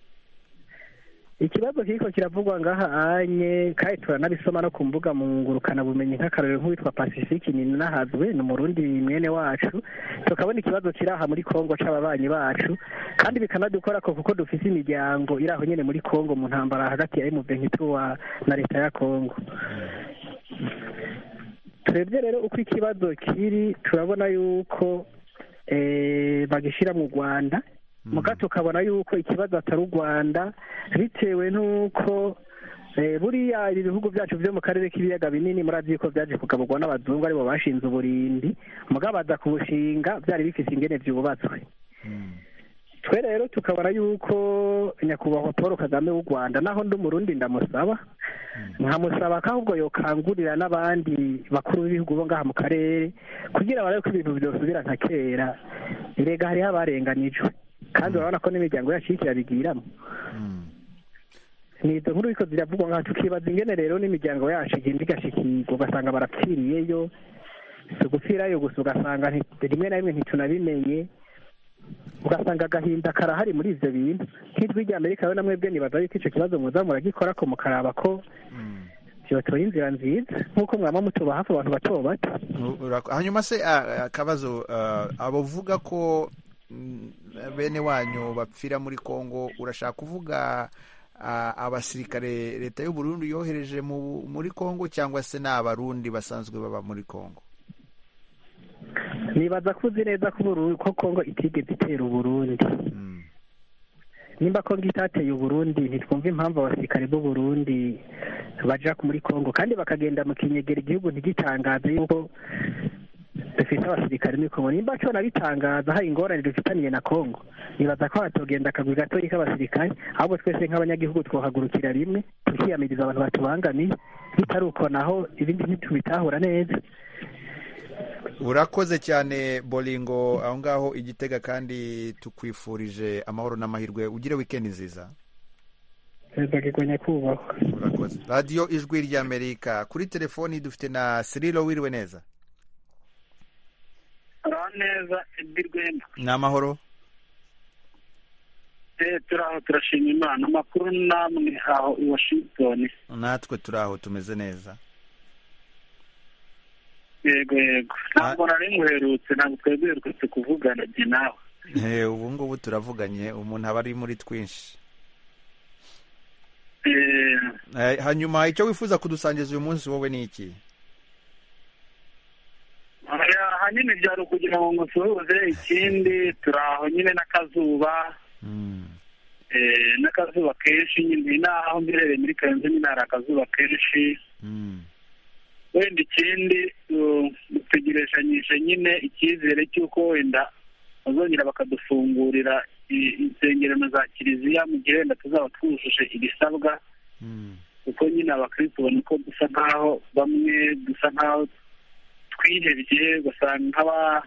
Speaker 14: ikibazo kiriko kiravugwa ngaha anye kandi turanabisoma no ku mbuga mu ngurukana bumenyi nk'akarorero nk'uwitwa pacifique ni nahazwe ni umurundi mwene wacu tukabona ikibazo kiri aha muri kongo c'ababanyi bacu kandi bikanadukora ko kuko dufise imiryango iri aho nyene muri kongo mu ntambara hagati ya M23 na leta ya kongo turebye rero uko ikibazo kiri turabona yuko eh, bagishira mu rwanda muga tukabona yuko ikibazo atari u rwanda bitewe n'uko eh, buriya ibihugu byacu byo mu karere k'ibiyaga binini murazi yuko byaje kugaburwa n'abazungu aribo bashinze uburindi muga baza kubushinga byari bifise ingene vyubatswe twe rero tukabona yuko nyakubahwa paul kagame w'u rwanda naho ndi umurundi ndamusaba nkamusaba ko ahubwo yokangurira n'abandi bakuru b'ibihugu bo ngaha mu karere kugira barabe ko ibintu byosubira nka kera erega hariho abarenganijwe kandi urabona ko n'imiryango yacu iriko irabigiramo ni izo nkuru ariko ziravugwa nka tukibaza ingene rero n'imiryango yacu igenda igashikirwa ugasanga barapfiriyeyo si ugupfirayo gusa ugasanga nti- rimwe na rimwe ntitunabimenye ugasanga agahinda karahari muri ivyo bintu nk'ijwi rya amerika rero namwe bwe nibaza yuko ico kibazo muza muragikorako mukaraba ko vyotora inzira nziza nk'uko mwama mutuba hafi abantu bato bato
Speaker 1: Urak- hanyuma se ah, akabazo ah, abavuga ko mm, bene wanyu bapfira muri kongo urashaka kuvuga ah, abasirikare leta y'u burundi yohereje mu- muri kongo cyangwa se ni abarundi basanzwe baba muri kongo
Speaker 14: nibaza ko uzi neza ko Uburu- ko kongo itigeze itera uburundi nimba kongo itateye uburundi ntitwumva impamvu abasirikare b'uburundi baja muri kongo kandi bakagenda mu kinyegera igihugu ntigitangaze yuko dufite abasirikare muri kongo nimba cyo nabitangaza hari ingorane dufitaniye na kongo nibaza ko hatogenda akagwi gatoyi k'abasirikare ahubwo twese nk'abanyagihugu twohagurukira rimwe tukiyamiriza abantu batubangamiye bitari uko naho ibindi ntitubitahura neza
Speaker 1: urakoze cyane boringo aho ngaho igitega kandi tukwifurije amahoro n'amahirwe ugire wikendi nziza
Speaker 14: perezida kigwanya kubahwa
Speaker 1: urakoze radiyo ijwi ry'amerika kuri telefoni dufite na siriro wiriwe neza
Speaker 15: neza edi rwema
Speaker 1: ni amahoro
Speaker 15: Eh, turaho turashima imana amakuru namwe aho i washington
Speaker 1: natwe turi aho tumeze neza
Speaker 15: yego yego ntabwo nari muherutse ntabwo twebwe duherutse kuvugana jye nawe
Speaker 1: Eh, ubu ngubu turavuganye umuntu aba ari muri twinshi
Speaker 15: Eh,
Speaker 1: Eh, hanyuma icyo wifuza kudusangiza uyu munsi wowe ni iki
Speaker 15: aya- ahanini byari ukugira ngo ngusuhuze ikindi turaho nyine n'akazuba Eh, n'akazuba kenshi nyine n'aho mberereye muri karenzo nyine hari akazuba kenshi wenda ikindi uh, dutegereshanyije nyine icyizere cy'uko wenda bazongera bakadufungurira i- insengerano za kiliziya mu gihe wenda tuzaba twujuje ibisabwa kuko nyine abakristo ubona ko dusa nk'aho bamwe dusa nk'aho twihebye ugasanga nk'aba-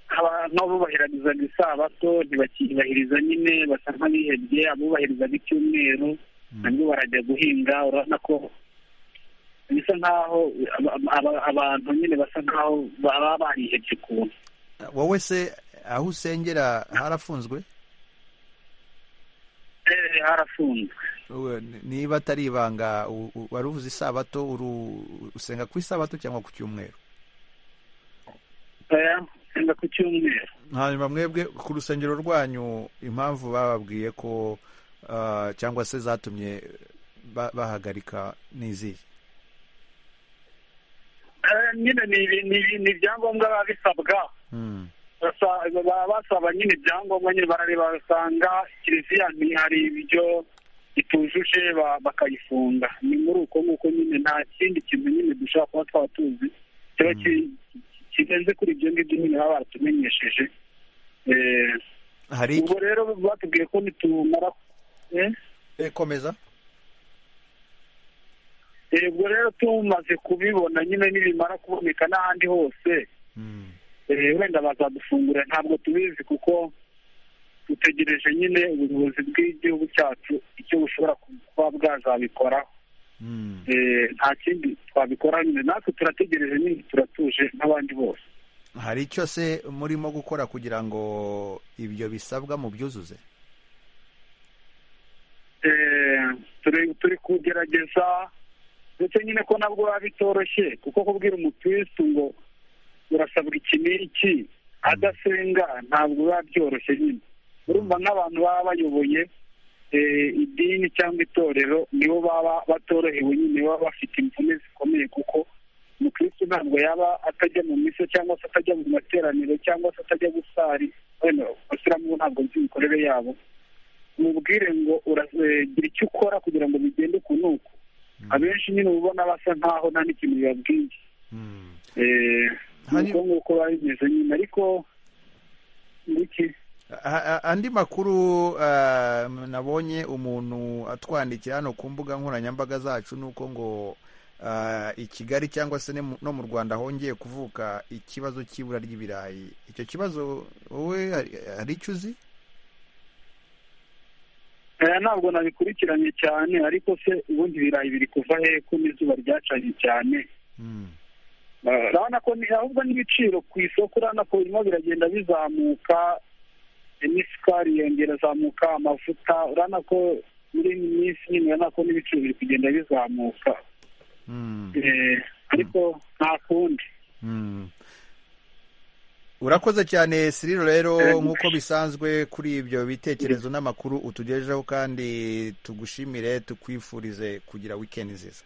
Speaker 15: nk'aba- nk'abubahirizaga isabato ntibakiyubahiriza nyine basa nk'abihebye abubahirizaga icyumweru nabwo barajya guhinga urabona ko bisa nk'aho aba- aba- abantu nyine basa nk'aho baba barihebye ukuntu
Speaker 1: wowe se aho usengera harafunzwe
Speaker 15: Eh, harafunzwe
Speaker 1: Uwe, n- niba atari ibanga u- u- wari uvuze isabato uru- usenga ku isabato cyangwa ku cyumweru
Speaker 15: Eh, usanga ku cyumweru
Speaker 1: hanyuma mwebwe ku rusengero rwanyu impamvu bababwiye ko ah, cyangwa se zatumye ba- bahagarika ni izihe
Speaker 15: Eh, nyine ni ibi- ni ibi- ni ibyangombwa biba bisabwa Basa- baba basaba nyine ibyangombwa nyine barareba basanga kiliziya ntihari ibyo itujuje ba- bakayifunga ni muri uko nguko nyine nta kindi kintu nyine dushobora kuba twaba tuzi kiba ki- kirenze kuri ibyo ngibyo nyine baba baratumenyesheje Eh,
Speaker 1: hari
Speaker 15: ubwo rero batubwiye ko nitumara Eh?
Speaker 1: Eh, komeza
Speaker 15: Eh, ubwo rero tumaze kubibona nyine nibimara kuboneka n'ahandi hose Eh, wenda bazadufungurira ntabwo tubizi kuko dutegereje nyine ubuyobozi bw'igihugu cyacu icyo bushobora kuba bwazabikoraho Eh, nta kindi twabikoraho nyine natwe turategereje nyine turatuje nk'abandi bose
Speaker 1: hari icyo se murimo gukora kugira ngo ibyo bisabwa mubyuzuze
Speaker 15: Eh, turi turi kugerageza ndetse nyine ko nabwo biba bitoroshye kuko kubwira umukirisitu ngo urasabwa iki n'iki adasenga ntabwo biba byoroshye nyine urumva nk'abantu baba bayoboye eh, idini cyangwa itorero nibo baba batorohewe nyine baba bafite imvune zikomeye kuko umukirisitu ntabwo yaba atajya mu miso cyangwa se atajya mu materaniro cyangwa se atajya gusari wenda abasilamu bo ntabwo nzi imikorere yabo mubwire ngo uragira icyo ukora kugira ngo bigende uku n'uku abenshi nyine uba ubona basa nkaho nta n'ikintu bibabwiye Eh, ni uko nguko biba bimeze nyine ariko ngiki
Speaker 1: A- a- andi makuru ah, nabonye umuntu atwandikira hano ku mbuga nkoranyambaga zacu ni uko ngo ah, i kigali cyangwa se ne mu- no mu rwanda hongeye kuvuka ikibazo cy'ibura ry'ibirayi icyo kibazo wowe hari hari icyo uzi
Speaker 15: Eh, aya ntabwo nabikurikiranye cyane ariko se ubundi ibirayi biri kuva he ko n'izuba ryacanye cyane urabona ko ni- ahubwo n'ibiciro ku isoko urabona ko birimo biragenda bizamuka n'isukari yongera izamuka amavuta urabona ko muri iyi minsi nyine urabona ko n'ibiciro biri kugenda bizamuka Eh, ariko nta kundi
Speaker 1: Mm. urakoze cyane siriro rero nk'uko bisanzwe kuri ibyo bitekerezo n'amakuru utugejejeho kandi tugushimire tukwifurize kugira wikendi nziza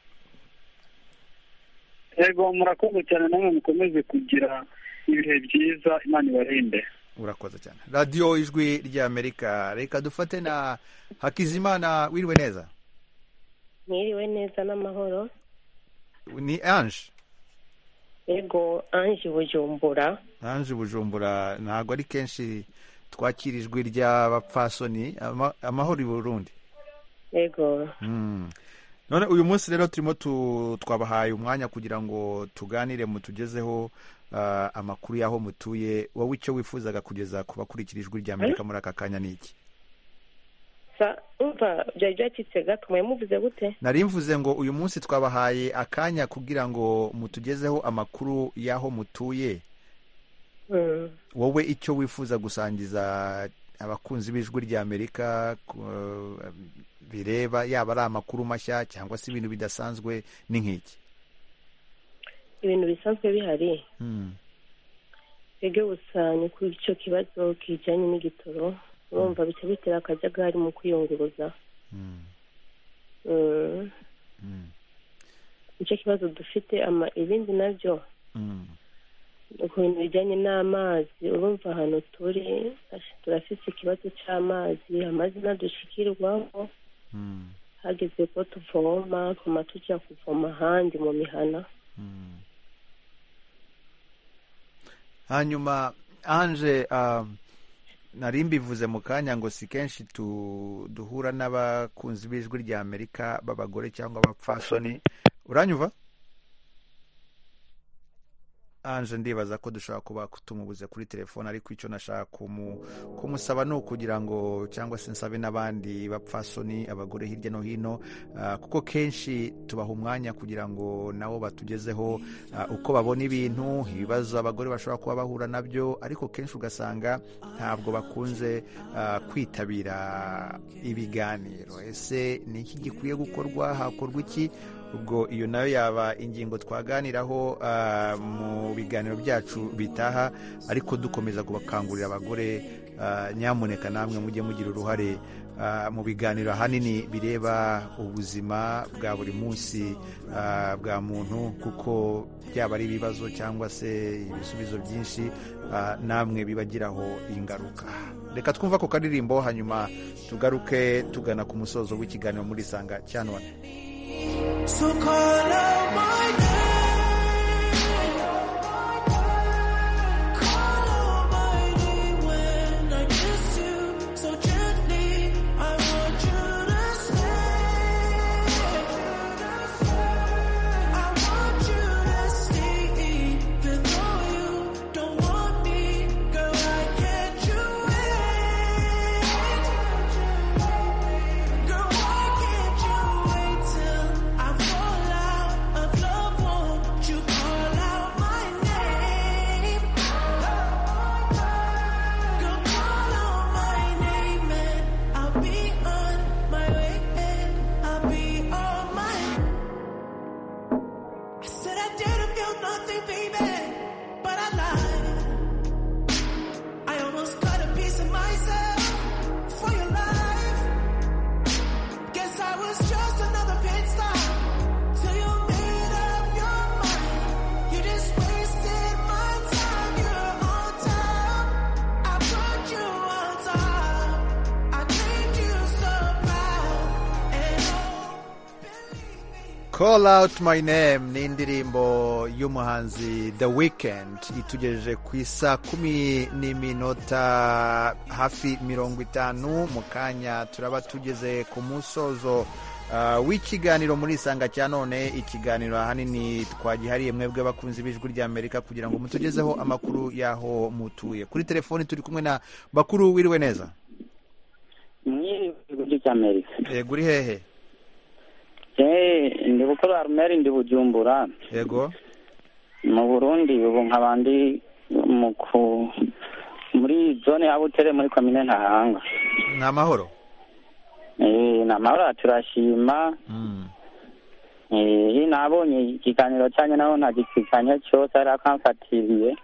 Speaker 15: yego murakoze cyane namwe mukomeze kugira ibihe byiza imana ibarinde
Speaker 1: urakoze cyane radiyo ijwi ry'amerika reka dufate na hakizimana wiriwe neza
Speaker 16: mwiriwe neza n'amahoro
Speaker 1: ni ange
Speaker 16: ego ange bujumbura
Speaker 1: ange bujumbura ntabwo ari kenshi twakira ijwi ry'abapfasoni ama- amahoro i burundi
Speaker 16: ego
Speaker 1: Mm. none uyu munsi rero turimo tu- twabahaye umwanya kugira ngo tuganire mutugezeho ah, amakuru y'aho mutuye wowe icyo wifuzaga kugeza ku bakurikira ijwi rya amerika muri aka kanya ni iki
Speaker 16: sa umva byari byacitse gato mwe muvuze gute
Speaker 1: nari mvuze ngo uyu munsi twabahaye akanya kugira ngo mutugezeho amakuru y'aho mutuye
Speaker 16: Mm.
Speaker 1: wowe icyo wifuza gusangiza abakunzi b'ijwi rya amerika ku- eh, bireba yaba ari amakuru mashya cyangwa se ibintu bidasanzwe ni nk'iki
Speaker 16: ibintu bisanzwe bihari
Speaker 1: Mm.
Speaker 16: ege gusa ni kuri icyo kibazo kijyanye n'igitoro urumva bica bitera akajagari mu kwiyunguruza Mm. nicyo kibazo dufite ama ibindi nabyo
Speaker 1: Mm.
Speaker 16: ku bintu bijyanye n'amazi urumva ahantu turi turafite ikibazo cy'amazi amazi ntadushikirwaho hageze ko tuvoma tuma tujya kuvoma ahandi mu mihana
Speaker 1: hanyuma anje um, nari mbivuze mu kanya ngo si kenshi tu- duhura n'abakunzi b'ijwi rya amerika b'abagore cyangwa abapfasoni uranyumva anje ndibaza ko dushobora kuba tumubuze kuri telefone ariko icyo nashaka kumu- kumusaba ni ukugira ngo cyangwa se nsabe n'abandi bapfasoni abagore hirya no hino ah, kuko kenshi tubaha umwanya kugira ngo nabo batugezeho ah, uko babona ibintu ibibazo abagore bashobora kuba bahura nabyo ariko kenshi ugasanga ntabwo bakunze ah, kwitabira ibiganiro ese ni iki gikwiye gukorwa hakorwa iki ubwo iyo nayo yaba ingingo twaganiraho ah, mu biganiro byacu bitaha ariko dukomeza kubakangurira abagore ah, nyamuneka namwe mujye mugira uruhare ah, mu biganiro ahanini bireba ubuzima bwa buri munsi ah, bwa muntu kuko byaba ari ibibazo cyangwa se ibisubizo byinshi ah, namwe bibagiraho ingaruka reka twumva ku karirimbo hanyuma tugaruke tugana ku musozo w'ikiganiro muri sanga cyanone
Speaker 17: So call out my name. Call out my name when I kiss you. So gently, I want you to stay. I want you to stay. Even though you don't want me, girl, I can't you wait. Girl, why can't you wait till I fall out of love? Won't you call out my name? Girl, call out my name and I'll be on my way and I'll be on my. I said I didn't feel nothing, baby, but I lied. I almost cut a piece of myself for your life. Guess I was just another pit stop till you made up your mind. You just wasted my time. You're on top. I put you on top. I made you so proud. And oh,
Speaker 1: call out my name ni indirimbo y'umuhanzi the weekend itugejeje ku isa kumi n'iminota hafi mirongo itanu mu kanya turaba tugeze ku musozo ah, w'ikiganiro muri isanga cya none ikiganiro ahanini twagihariye mwebwe abakunzi b'ijwi rya amerika kugira ngo mutugezeho amakuru y'aho mutuye kuri telefoni turi kumwe na bakuru wiriwe neza
Speaker 6: mwiriwe
Speaker 18: muri amerika
Speaker 1: yego uri hehe
Speaker 18: eee ndi gukora arumeri ndi bujumbura
Speaker 1: yego
Speaker 18: mu burundi ubu nkaba ndi mu ku- muri zone ya butere muri komine ntahanga
Speaker 1: ni amahoro
Speaker 18: eee ni amahoro turashima eee nabonye ikiganiro cyanyu naho ntagikurikiranye cyose ari akamfatiriye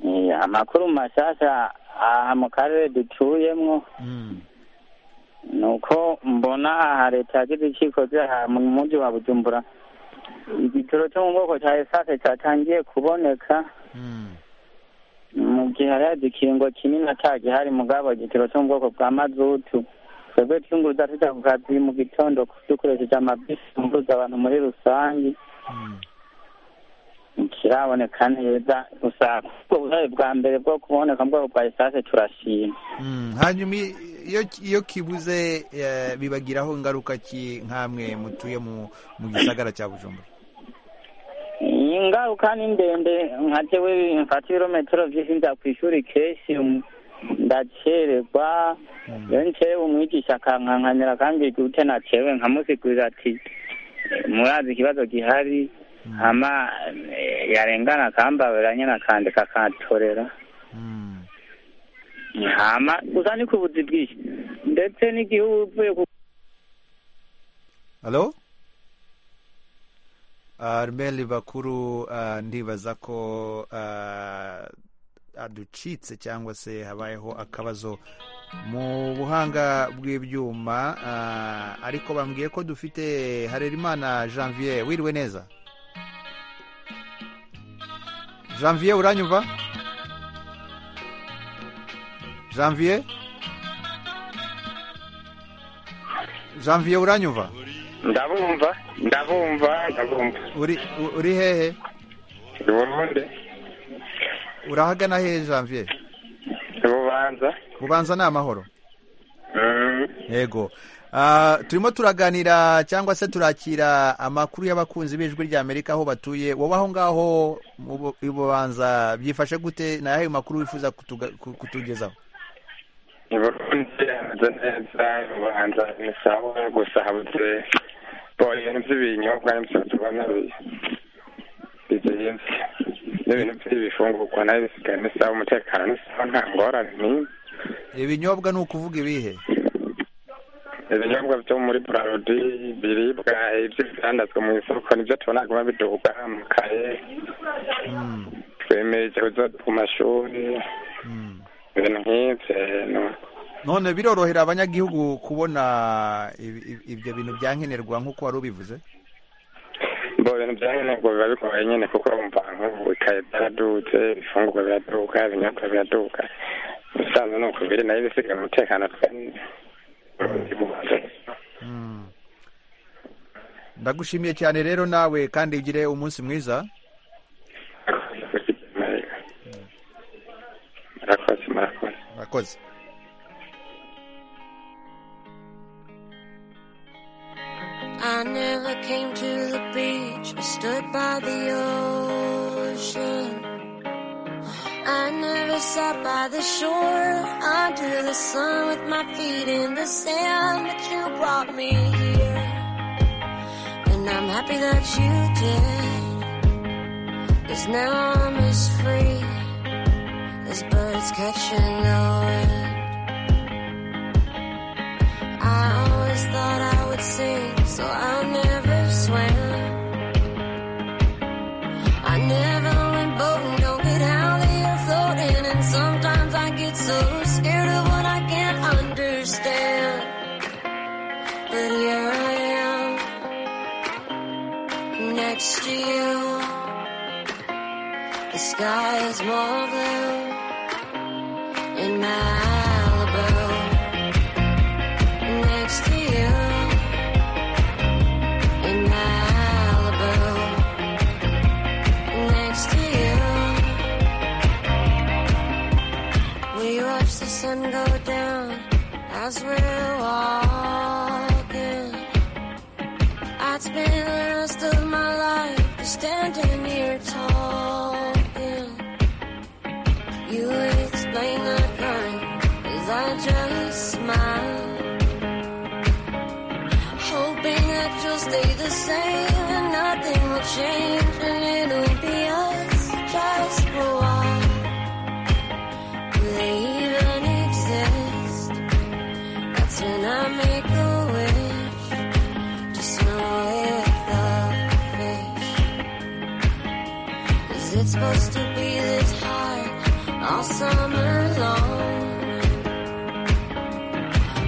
Speaker 18: Eh, amakuru mashasha aha mu karere dutuyemwo nuko mbona aha leta yagize icikoze aha mu muji wa bujumbura igitoro cyo mu bwoko cya esase cyatangiye kuboneka mu gihe hariho igikingo kinini atagihari mugabo igitoro cyo mu bwoko bwa mazutu twebwe twunguruza tuja ku kazi mu gitondo dukoresheje amabisi yunguruza abantu muri rusange ntikiraboneka neza gusa ubwo buhare bwa mbere bwo kuboneka mu bwoko bwa esase turashima
Speaker 1: Mm, hanyuma i- iyo iyo kibuze eh, bibagiraho ingaruka ki nkamwe mutuye mu mu gisagara cya bujumbura
Speaker 18: ingaruka ni ndende nka jewe mfata ibirometero vyinshi nza kw'ishuri kenshi um, ndacererwa iyo ncewe umwigisha akankankanira akambwira gute nacewe nkamusigurira ati murazi ikibazo gihari hama eh, yarengana akambaburira nyene akandika akantorera hama gusa ni ku buzi bwinshi ndetse n'igihe uvuye ku
Speaker 1: halo armeli bakuru ah, ndibaza ko ah, aducitse cyangwa se habayeho akabazo mu buhanga bw'ibyuma ah, ariko bambwiye ko dufite harerimana janvier wiriwe neza janvier uranyumva janvier janvier uranyumva
Speaker 19: ndabumva ndabumva ndabumva
Speaker 1: uri u- uri hehe
Speaker 19: i burundi
Speaker 1: urahagana hehe janvier
Speaker 19: i bubanza
Speaker 1: bubanza ni amahoro
Speaker 19: Mm.
Speaker 1: yego Ah, turimo turaganira cyangwa se turakira amakuru y'abakunzi b'ijwi ry'amerika aho batuye wowe aho ngaho mu bu- i bubanza byifashe gute ni ayahe makuru wifuza kutuga- ku- kutugezaho
Speaker 19: i burundi hameze neza i bubanza ni sawa gusa habuze boyeni by'ibinyobwa n'imisatsi nabi bizinze n'ibintu by'ibifungurwa nayo bisigaye ni sawa umutekano ni sawa nta ngorane n'imwe
Speaker 1: ibinyobwa ni ukuvuga ibihe
Speaker 19: ibinyobwa byo muri burarudi biribwa ibyo bidandazwa mu isoko nibyo tubona guma biduhuga amakaye twemeje kuza ku mashuri ibintu nk'ibyo
Speaker 1: none birorohera abanyagihugu kubona ibi- ibi- ibyo bintu byankenerwa nk'uko wari ubivuze
Speaker 19: mbo ibintu bya nkenerwa biba bigoye nyine kuko wumva nk'ubu ikaye byaradutse ibifungurwa biraduka ibinyobwa biraduka ubusanzwe ni uko biri nayo ibisigaye umutekano twe-
Speaker 1: ndagushimiye cyane rero nawe kandi ugire umunsi mwiza
Speaker 19: murakoze murakoze
Speaker 1: murakoze
Speaker 20: I never came to the beach or stood by the ocean. I never sat by the shore under the sun with my feet in the sand, but you brought me here. And I'm happy that you did. Cause now I'm as free as birds catching the wind. I always thought I would sing, so I never swam. I never went boating, don't get how they are floating, and sometimes I get so scared of what I can't understand. But here I am, next to you. The sky is more blue in Malibu next to you in Malibu. Next to you, we watch the sun go down as we're walking. I'd spend the rest of my life just standing here talking. You explain the current as I just smile. change and it'll be us just for a while. Do they even exist? That's when I make a wish. Just know it the fish. Is it supposed to be this hard all summer long?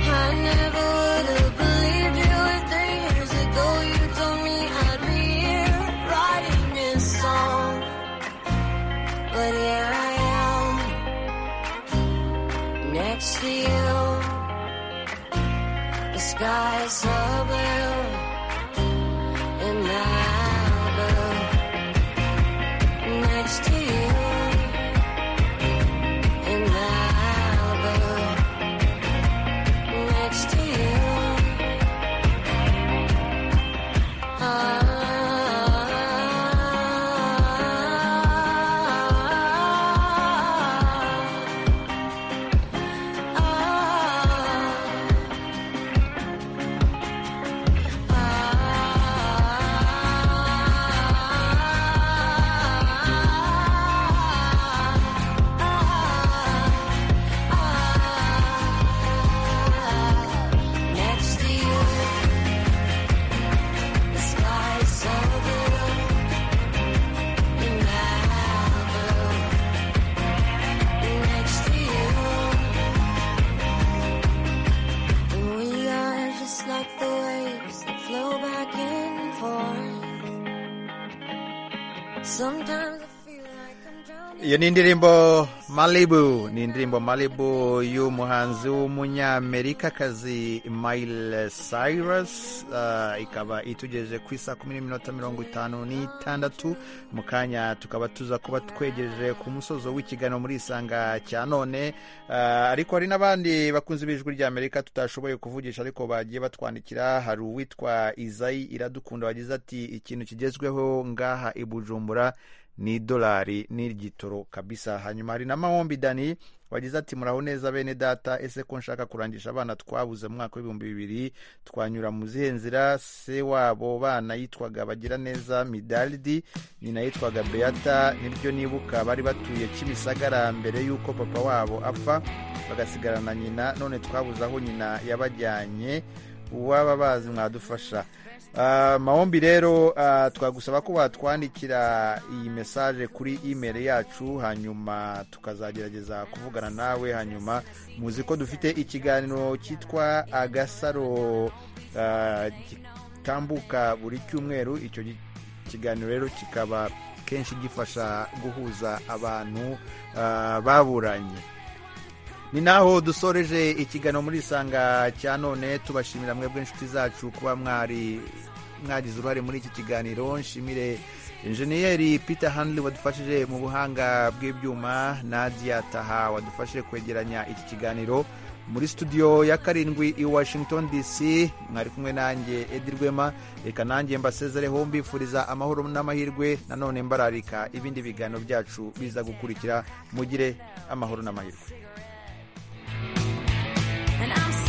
Speaker 20: I never would have believed you if three years ago you told me I'd be here writing this song. But here I am, next to you. The sky's so blue in Malibu. Next to you in Malibu next to you. Next to you, the sky's so blue in Malibu. Next to you, and we are just like the waves that flow back and forth. Sometimes I feel like I'm drowning.
Speaker 1: iyo ni indirimbo malibu ni indirimbo malibu y'umuhanzi w'umunyamerikakazi mile cyrus uh, ikaba itugejeje ku isaa kumi n'iminota mirongo itanu n'itandatu mu kanya tukaba tuza kuba twegereje ku musozo w'ikiganiro muri isanga cya none uh, ariko hari n'abandi bakunze b'ijwi rya amerika tutashoboye kuvugisha ariko bagiye batwandikira hari uwitwa izayi iradukunda wagize ati ikintu kigezweho ngaha i bujumbura ni idolari n'igitoro kabisa hanyuma hari na mahombi dani wagize ati muraho neza bene data ese ko nshaka kurangisha abana twabuze mu mwaka w'ibihumbi bibiri twanyura mu zihe nzira se wabo bana yitwaga bagira neza midalidi nyina yitwaga beata nibyo nibuka bari batuye kimisagara mbere y'uko papa wabo apfa bagasigarana na nyina none twabuze aho nyina yabajyanye uwaba bazi mwadufasha Ah, mahombi rero ah, twagusaba ko watwandikira iyi mesaje kuri imeri yacu hanyuma tukazagerageza kuvugana nawe hanyuma muzi ko dufite ikiganiro cyitwa agasaro ah, gitambuka buri cyumweru icyo gi- kiganiro rero kikaba kenshi gifasha guhuza abantu ah, baburanye ni naho dusoreje ikiganiro muri isanga cya none tubashimira mwebwe inshuti zacu kuba mwari mwagize uruhare muri iki kiganiro nshimire injeniyeri peter hanley wadufashije mu buhanga bw'ibyuma nadia taha wadufashije kwegeranya iki kiganiro muri studio ya karindwi i washington dc mwari kumwe nanjye edi rwema reka nanjye mbasezereho mbifuriza amahoro n'amahirwe nanone mbararika ibindi biganiro byacu biza gukurikira mugire amahoro n'amahirwe
Speaker 20: And I'm